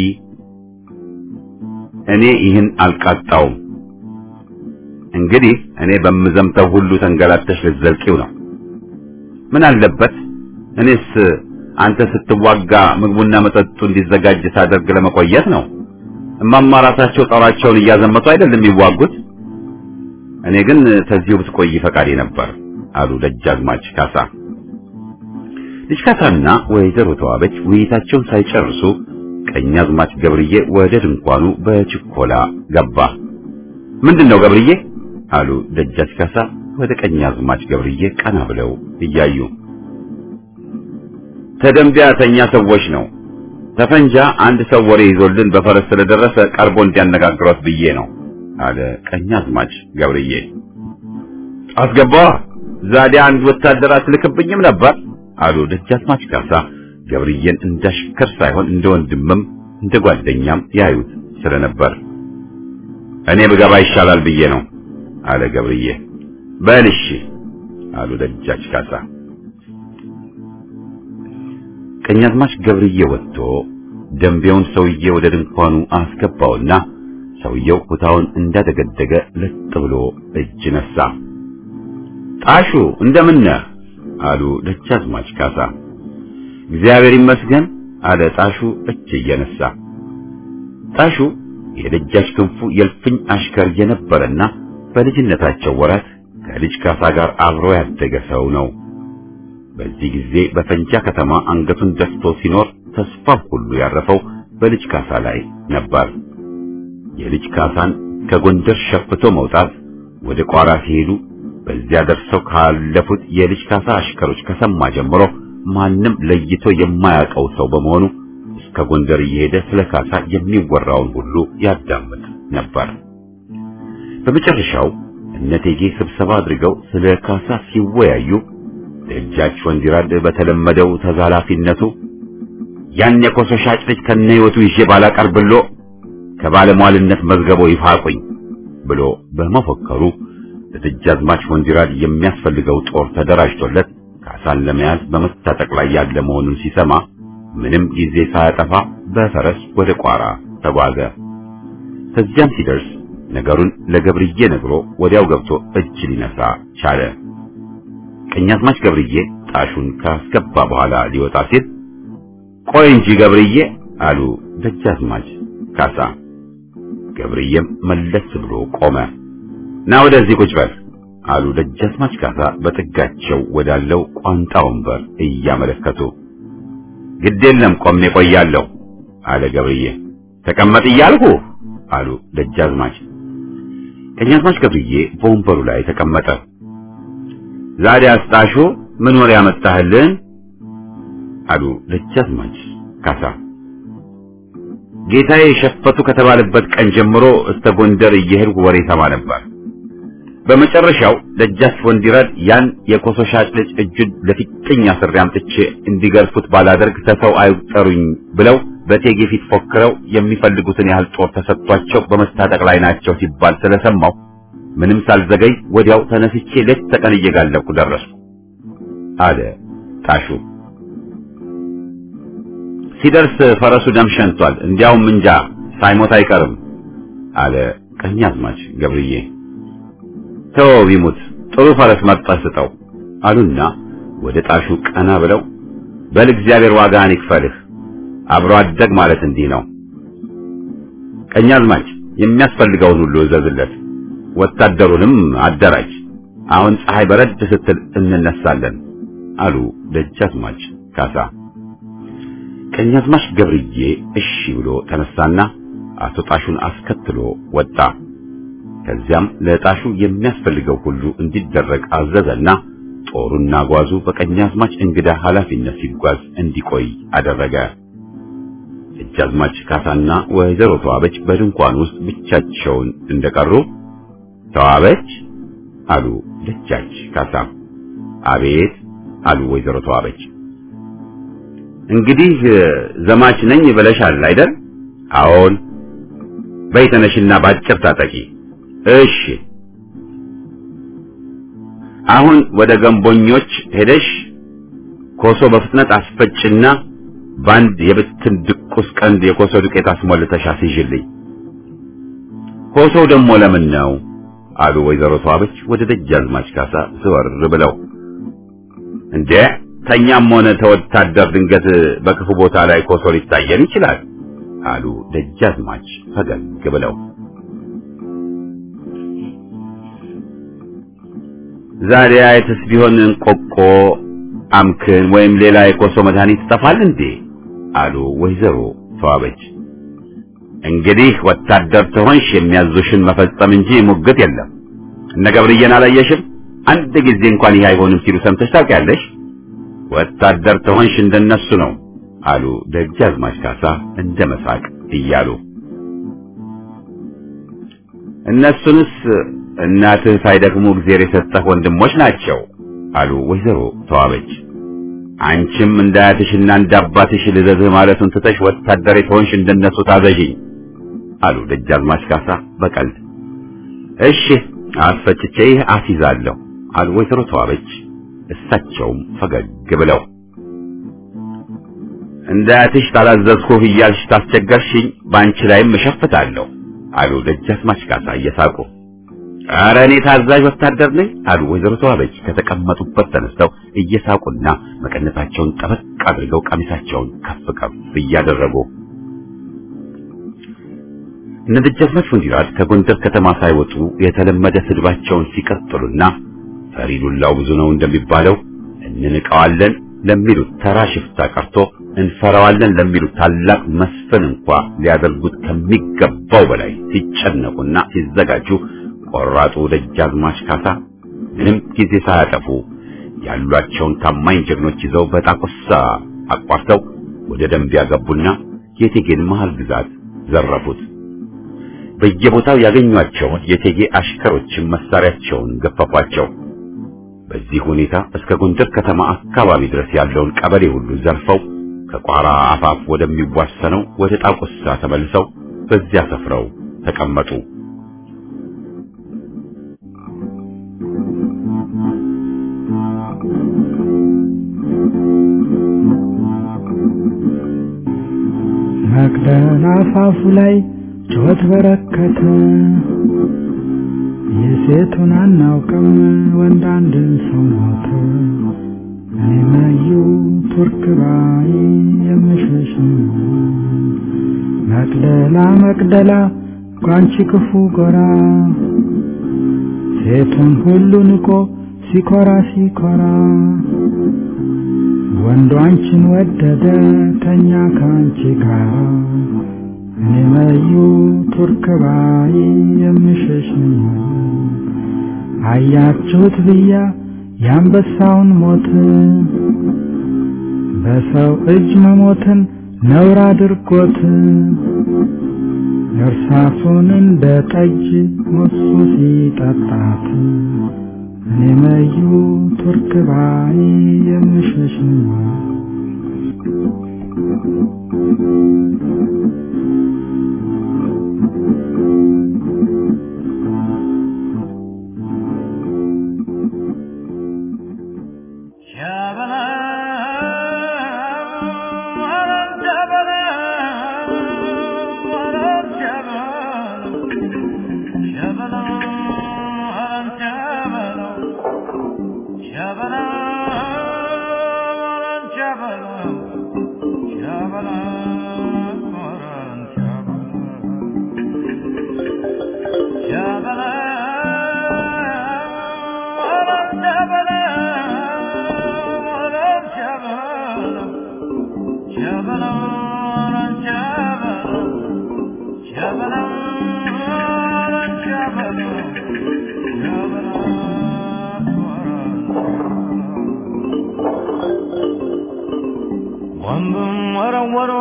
እኔ ይህን አልቃጣውም። እንግዲህ እኔ በምዘምተው ሁሉ ተንገላተሽ ልትዘልቂው ነው። ምን አለበት እኔስ አንተ ስትዋጋ ምግቡና መጠጡ እንዲዘጋጅ ሳደርግ ለመቆየት ነው። እማማ ራሳቸው ጦራቸውን እያዘመቱ አይደለም የሚዋጉት። እኔ ግን ከዚሁ ብትቆይ ፈቃዴ ነበር አሉ ደጃዝማች ካሳ። ልጅ ካሳና ወይዘሮ ተዋበች ውይይታቸውን ሳይጨርሱ ቀኛዝማች ገብርዬ ወደ ድንኳኑ በችኮላ ገባ። ምንድነው ገብርዬ? አሉ ደጃች ካሳ ወደ ቀኛዝማች ገብርዬ ቀና ብለው እያዩ። ተደንቢያ ተኛ ሰዎች ነው ተፈንጃ አንድ ሰው ወሬ ይዞልን በፈረስ ስለደረሰ ቀርቦ እንዲያነጋግሯት ብዬ ነው አለ ቀኛዝማች ገብርዬ። አስገባ ዛዲያ አንድ ወታደር አትልክብኝም ነበር አሉ ደጃዝማች ካሳ ገብርዬን እንዳሽከር ሳይሆን እንደ ወንድምም እንደ ጓደኛም ያዩት ስለነበር እኔ ብገባ ይሻላል ብዬ ነው አለ ገብርዬ። በል እሺ አሉ ደጃች ካሳ። ቀኛዝማች ገብርዬ ወጥቶ ደንቤውን ሰውዬ ወደ ድንኳኑ አስገባውና ሰውየው ኩታውን እንዳደገደገ ለጥ ብሎ እጅ ነሳ። ጣሹ እንደምን ነህ? አሉ ደጃዝማች ካሳ። እግዚአብሔር ይመስገን አለ ጣሹ እጅ እየነሳ። ጣሹ የደጃች ክንፉ የልፍኝ አሽከር የነበረና በልጅነታቸው ወራት ከልጅ ካሳ ጋር አብሮ ያደገ ሰው ነው። በዚህ ጊዜ በፈንጃ ከተማ አንገቱን ደፍቶ ሲኖር ተስፋው ሁሉ ያረፈው በልጅ ካሳ ላይ ነበር። የልጅ ካሳን ከጎንደር ሸፍቶ መውጣት ወደ ቋራ ሲሄዱ በዚያ ደርሰው ካለፉት የልጅ ካሳ አሽከሮች ከሰማ ጀምሮ ማንም ለይቶ የማያውቀው ሰው በመሆኑ እስከ ጎንደር እየሄደ ስለ ካሳ የሚወራውን ሁሉ ያዳምጥ ነበር። በመጨረሻው እነቴጌ ስብሰባ አድርገው ስለ ካሳ ሲወያዩ ደጃች ወንዲራድ በተለመደው ተዛላፊነቱ ያን የኮሶ ሻጭ ልጅ ከነ ሕይወቱ ይዤ ባላቀርብሎ ከባለሟልነት መዝገቦ ይፋቁኝ ብሎ በመፎከሩ ለደጃዝማች ወንዲራድ የሚያስፈልገው ጦር ተደራጅቶለት ካሳን ለመያዝ በመታጠቅ ላይ ያለ መሆኑን ሲሰማ ምንም ጊዜ ሳያጠፋ በፈረስ ወደ ቋራ ተጓዘ። ከዚያም ሲደርስ ነገሩን ለገብርዬ ነግሮ ወዲያው ገብቶ እጅ ሊነሳ ቻለ። ቀኛዝማች ገብርዬ ጣሹን ካስገባ በኋላ ሊወጣ ሲል ቆይ እንጂ ገብርዬ አሉ ደጃዝማች ካሳ። ገብርዬም መለስ ብሎ ቆመ። ና ወደዚህ ቁጭ በል አሉ ደጃዝማች ካሳ በጥጋቸው ወዳለው ቋንጣ ወንበር እያመለከቱ። ግድ የለም ቆሜ ቆያለሁ አለ ገብርዬ። ተቀመጥ እያልሁ አሉ ደጃዝማች። ቀኛዝማች ገብርዬ በወንበሩ ላይ ተቀመጠ። ዛሬ አስጣሹ ምን ወሬ ያመጣህልን? አሉ ደጃዝማች ካሳ። ጌታዬ ሸፈቱ ከተባለበት ቀን ጀምሮ እስከ ጎንደር እየሄድኩ ወሬ ሰማ ነበር። በመጨረሻው ደጃች ወንዲራድ ያን የኮሶ ሻጭ ልጅ እጁን ለፊጥኝ አስሬ አምጥቼ እንዲገርፉት ባላደርግ ተሰው አይጠሩኝ ብለው በቴጌ ፊት ፎክረው የሚፈልጉትን ያህል ጦር ተሰጥቷቸው በመታጠቅ ላይ ናቸው ሲባል ስለሰማው ምንም ሳልዘገይ ወዲያው ተነስቼ ሌት ተቀን እየጋለብኩ ደረስኩ አለ ጣሹ። ሲደርስ ፈረሱ ደም ሸንቷል፣ እንዲያውም እንጃ ሳይሞት አይቀርም አለ ቀኛዝማች ገብርዬ። ተወው ቢሙት ጥሩ ፈረስ መርጠህ ስጠው አሉና ወደ ጣሹ ቀና ብለው በል እግዚአብሔር ዋጋህን ይክፈልህ፣ አብሮ አደግ ማለት እንዲህ ነው። ቀኛዝማች የሚያስፈልገውን ሁሉ እዘዝለት፣ ወታደሩንም አደራጅ። አሁን ፀሐይ በረድ ስትል እንነሳለን አሉ ደጃዝማች ካሳ። ቀኛዝማች ገብርዬ እሺ ብሎ ተነሳና አቶ ጣሹን አስከትሎ ወጣ። ከዚያም ለጣሹ የሚያስፈልገው ሁሉ እንዲደረግ አዘዘና ጦሩና ጓዙ በቀኛዝማች እንግዳ ኃላፊነት ሲጓዝ እንዲቆይ አደረገ። ደጃዝማች ካሳና ወይዘሮ ተዋበች በድንኳን ውስጥ ብቻቸውን እንደቀሩ ተዋበች አሉ ደጃች ካሳ። አቤት አሉ ወይዘሮ ተዋበች። እንግዲህ ዘማች ነኝ ብለሻል አይደል? አዎን። በይ ተነሽና ባጭር ታጠቂ። እሺ። አሁን ወደ ገንቦኞች ሄደሽ ኮሶ በፍጥነት አስፈጭና ባንድ የብትን ድቁስ ቀንድ የኮሶ ዱቄት አስሞልተሽ አስይዥልኝ። ኮሶው ደግሞ ለምን ነው? አሉ ወይዘሮ ተዋበች ወደ ደጃዝማች ካሳ ዘወር ብለው። እንዴ ተኛም ሆነ ተወታደር ድንገት በክፉ ቦታ ላይ ኮሶ ሊታየን ይችላል አሉ ደጃዝማች ፈገግ ብለው። ዛሬ አይተስ ቢሆን እንቆቆ አምክን ወይም ሌላ የኮሶ መድኃኒት ይጠፋል እንዴ አሉ ወይዘሮ ተዋበች። እንግዲህ ወታደር ትሆንሽ የሚያዙሽን መፈጸም እንጂ ሙግት የለም። እነ ገብርዬን አላየሽም? አንድ ጊዜ እንኳን ይህ አይሆንም ሲሉ ሰምተሽ ታውቂያለሽ? ወታደር ትሆንሽ እንደነሱ ነው አሉ ደጃዝማች ካሳ እንደ መሳቅ እያሉ። እነሱንስ እናትህ ሳይደክሙ እግዜር የሰጠህ ወንድሞች ናቸው አሉ ወይዘሮ ተዋበች። አንቺም እንደ አያትሽና እንደ አባትሽ ልዘዝህ ማለቱን ትተሽ ወታደር የተሆንሽ እንደነሱ ታዘዥኝ አሉ ደጃዝማች ካሳ በቀልድ። እሺ አስፈጭቼ ይህ አስይዛለሁ አሉ ወይዘሮ ተዋበች እሳቸውም ፈገግ ብለው። እንደ አያትሽ ታላዘዝኩህ እያልሽ ታስቸገርሽኝ፣ በአንቺ ላይም እሸፍታለሁ አሉ ደጃዝማች ካሳ እየሳቁ። ኧረ እኔ ታዛዥ ወታደር ነኝ አሉ ወይዘሮ ተዋበች ከተቀመጡበት ተነስተው እየሳቁና መቀነታቸውን ጠበቅ አድርገው ቀሚሳቸውን ከፍ ከፍ እያደረጉ እነ ደጃዝማች ወንዲራድ ከጎንደር ከተማ ሳይወጡ የተለመደ ስድባቸውን ሲቀጥሉና ፈሪ ዱላው ብዙ ነው እንደሚባለው እንንቀዋለን ለሚሉት ተራ ሽፍታ ቀርቶ እንፈራዋለን ለሚሉት ታላቅ መስፍን እንኳ ሊያደርጉት ከሚገባው በላይ ሲጨነቁና ሲዘጋጁ ቆራጡ ደጃዝማች ካሳ ምንም ጊዜ ሳያጠፉ ያሏቸውን ታማኝ ጀግኖች ይዘው በጣቁሳ አቋርተው ወደ ደንቢያ ገቡና የቴጌን መሃል ግዛት ዘረፉት። በየቦታው ያገኟቸውን የቴጌ አሽከሮችን መሳሪያቸውን ገፈፏቸው። በዚህ ሁኔታ እስከ ጎንደር ከተማ አካባቢ ድረስ ያለውን ቀበሌ ሁሉ ዘርፈው ከቋራ አፋፍ ወደሚዋሰነው ወደ ጣቁሳ ተመልሰው በዚያ ሰፍረው ተቀመጡ። መቅደላ አፋፉ ላይ ጩኸት በረከተ። የሴቱን አናውቅም ወንድ አንድ ሰው ሞተ። እኔ መዩ ቱርክ ባይ የምሸሽ መቅደላ መቅደላ ጓንቺ ክፉ ጎራ ሴቱን ሁሉ ንቆ ሲኮራ ሲኮራ ወንዱ አንቺን ወደደ ተኛ ከአንቺ ጋር እኔ መዩ ቱርክ ባይ የምሸሽ አያችሁት ብያ የአንበሳውን ሞት በሰው እጅ መሞትን ነውር አድርጎት እርሳሱን እንደ ጠጅ ሞሱ ሲጠጣት እኔ መዩ ቱርክ ባይ የምሸሽ ወንዱም ወረወሮ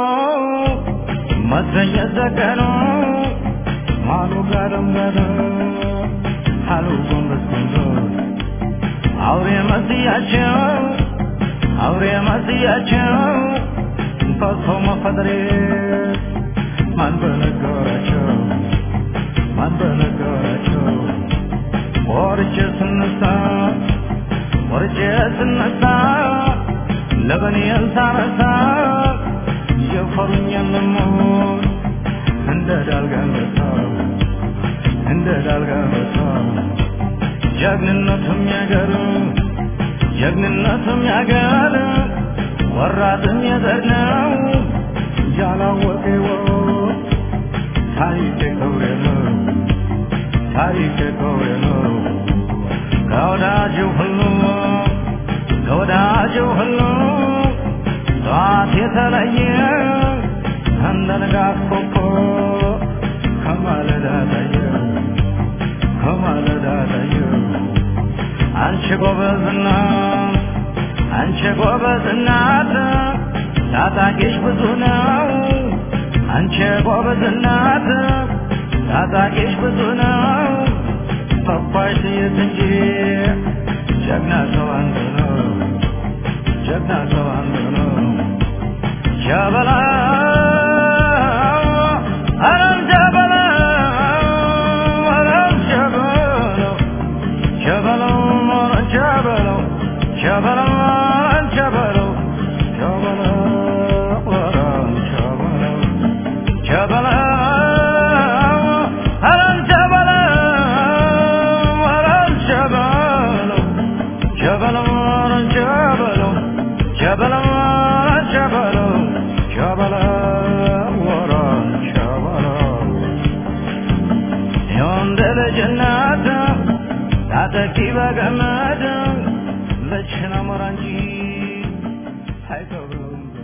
መሰኘት ዘገኖ ማሉ ጋደም ጋደ አሉ ጎንበስ ጎንበስ አውሬ መስያቸው አውሬ መስያቸው ፈሶ መፈጠሬ ማን በነገራቸው ማን በነገራቸው ወርቼ ስነሳ ወርቼ ስነሳ ለበኔን ሳነሳ የፈሩኝን ልሞት እንደ ዳልጋንበሳ እንደ ዳልጋንበሳ ጀግንነቱም ያገር ጀግንነቱም ያገር ወራትም የዘር ነው ያላወቀ ወቅ ታሪክ ክብሬ ነው ታሪክ ክብሬ ነው ከወዳጅ ሁሉ ከወዳጅ ሁሉ ጠዋት የተለየ እንደ ንጋት ኮከብ ከማለዳ ታየ ከማለዳ ታየ አንቺ ጎበዝና አንቺ ጎበዝ እናት ታጣቂሽ ብዙ ነው አንቺ ጎበዝ እናት ታጣቂሽ ብዙ ነው ተኳሽ ጥይት እንጂ ጀግና ሰው አንዱ ነው ጀግና ሰው አንዱ ነው ጀበላ አረም ጀበላ አረም ጀበላ ጀበላ አረም ጀበላ ጀበላ አረም ጀበላ ጀበላ አረም ጀበላ ጀበላ አረም ጀበላ አረም ጀበላ ጀበላ አረም ጀበላ ጀበላ ጀበላ ጀበላ ወራን ጀበላ ታጠቂ በገመድ መችን አሞራ እንጂ አይከብርም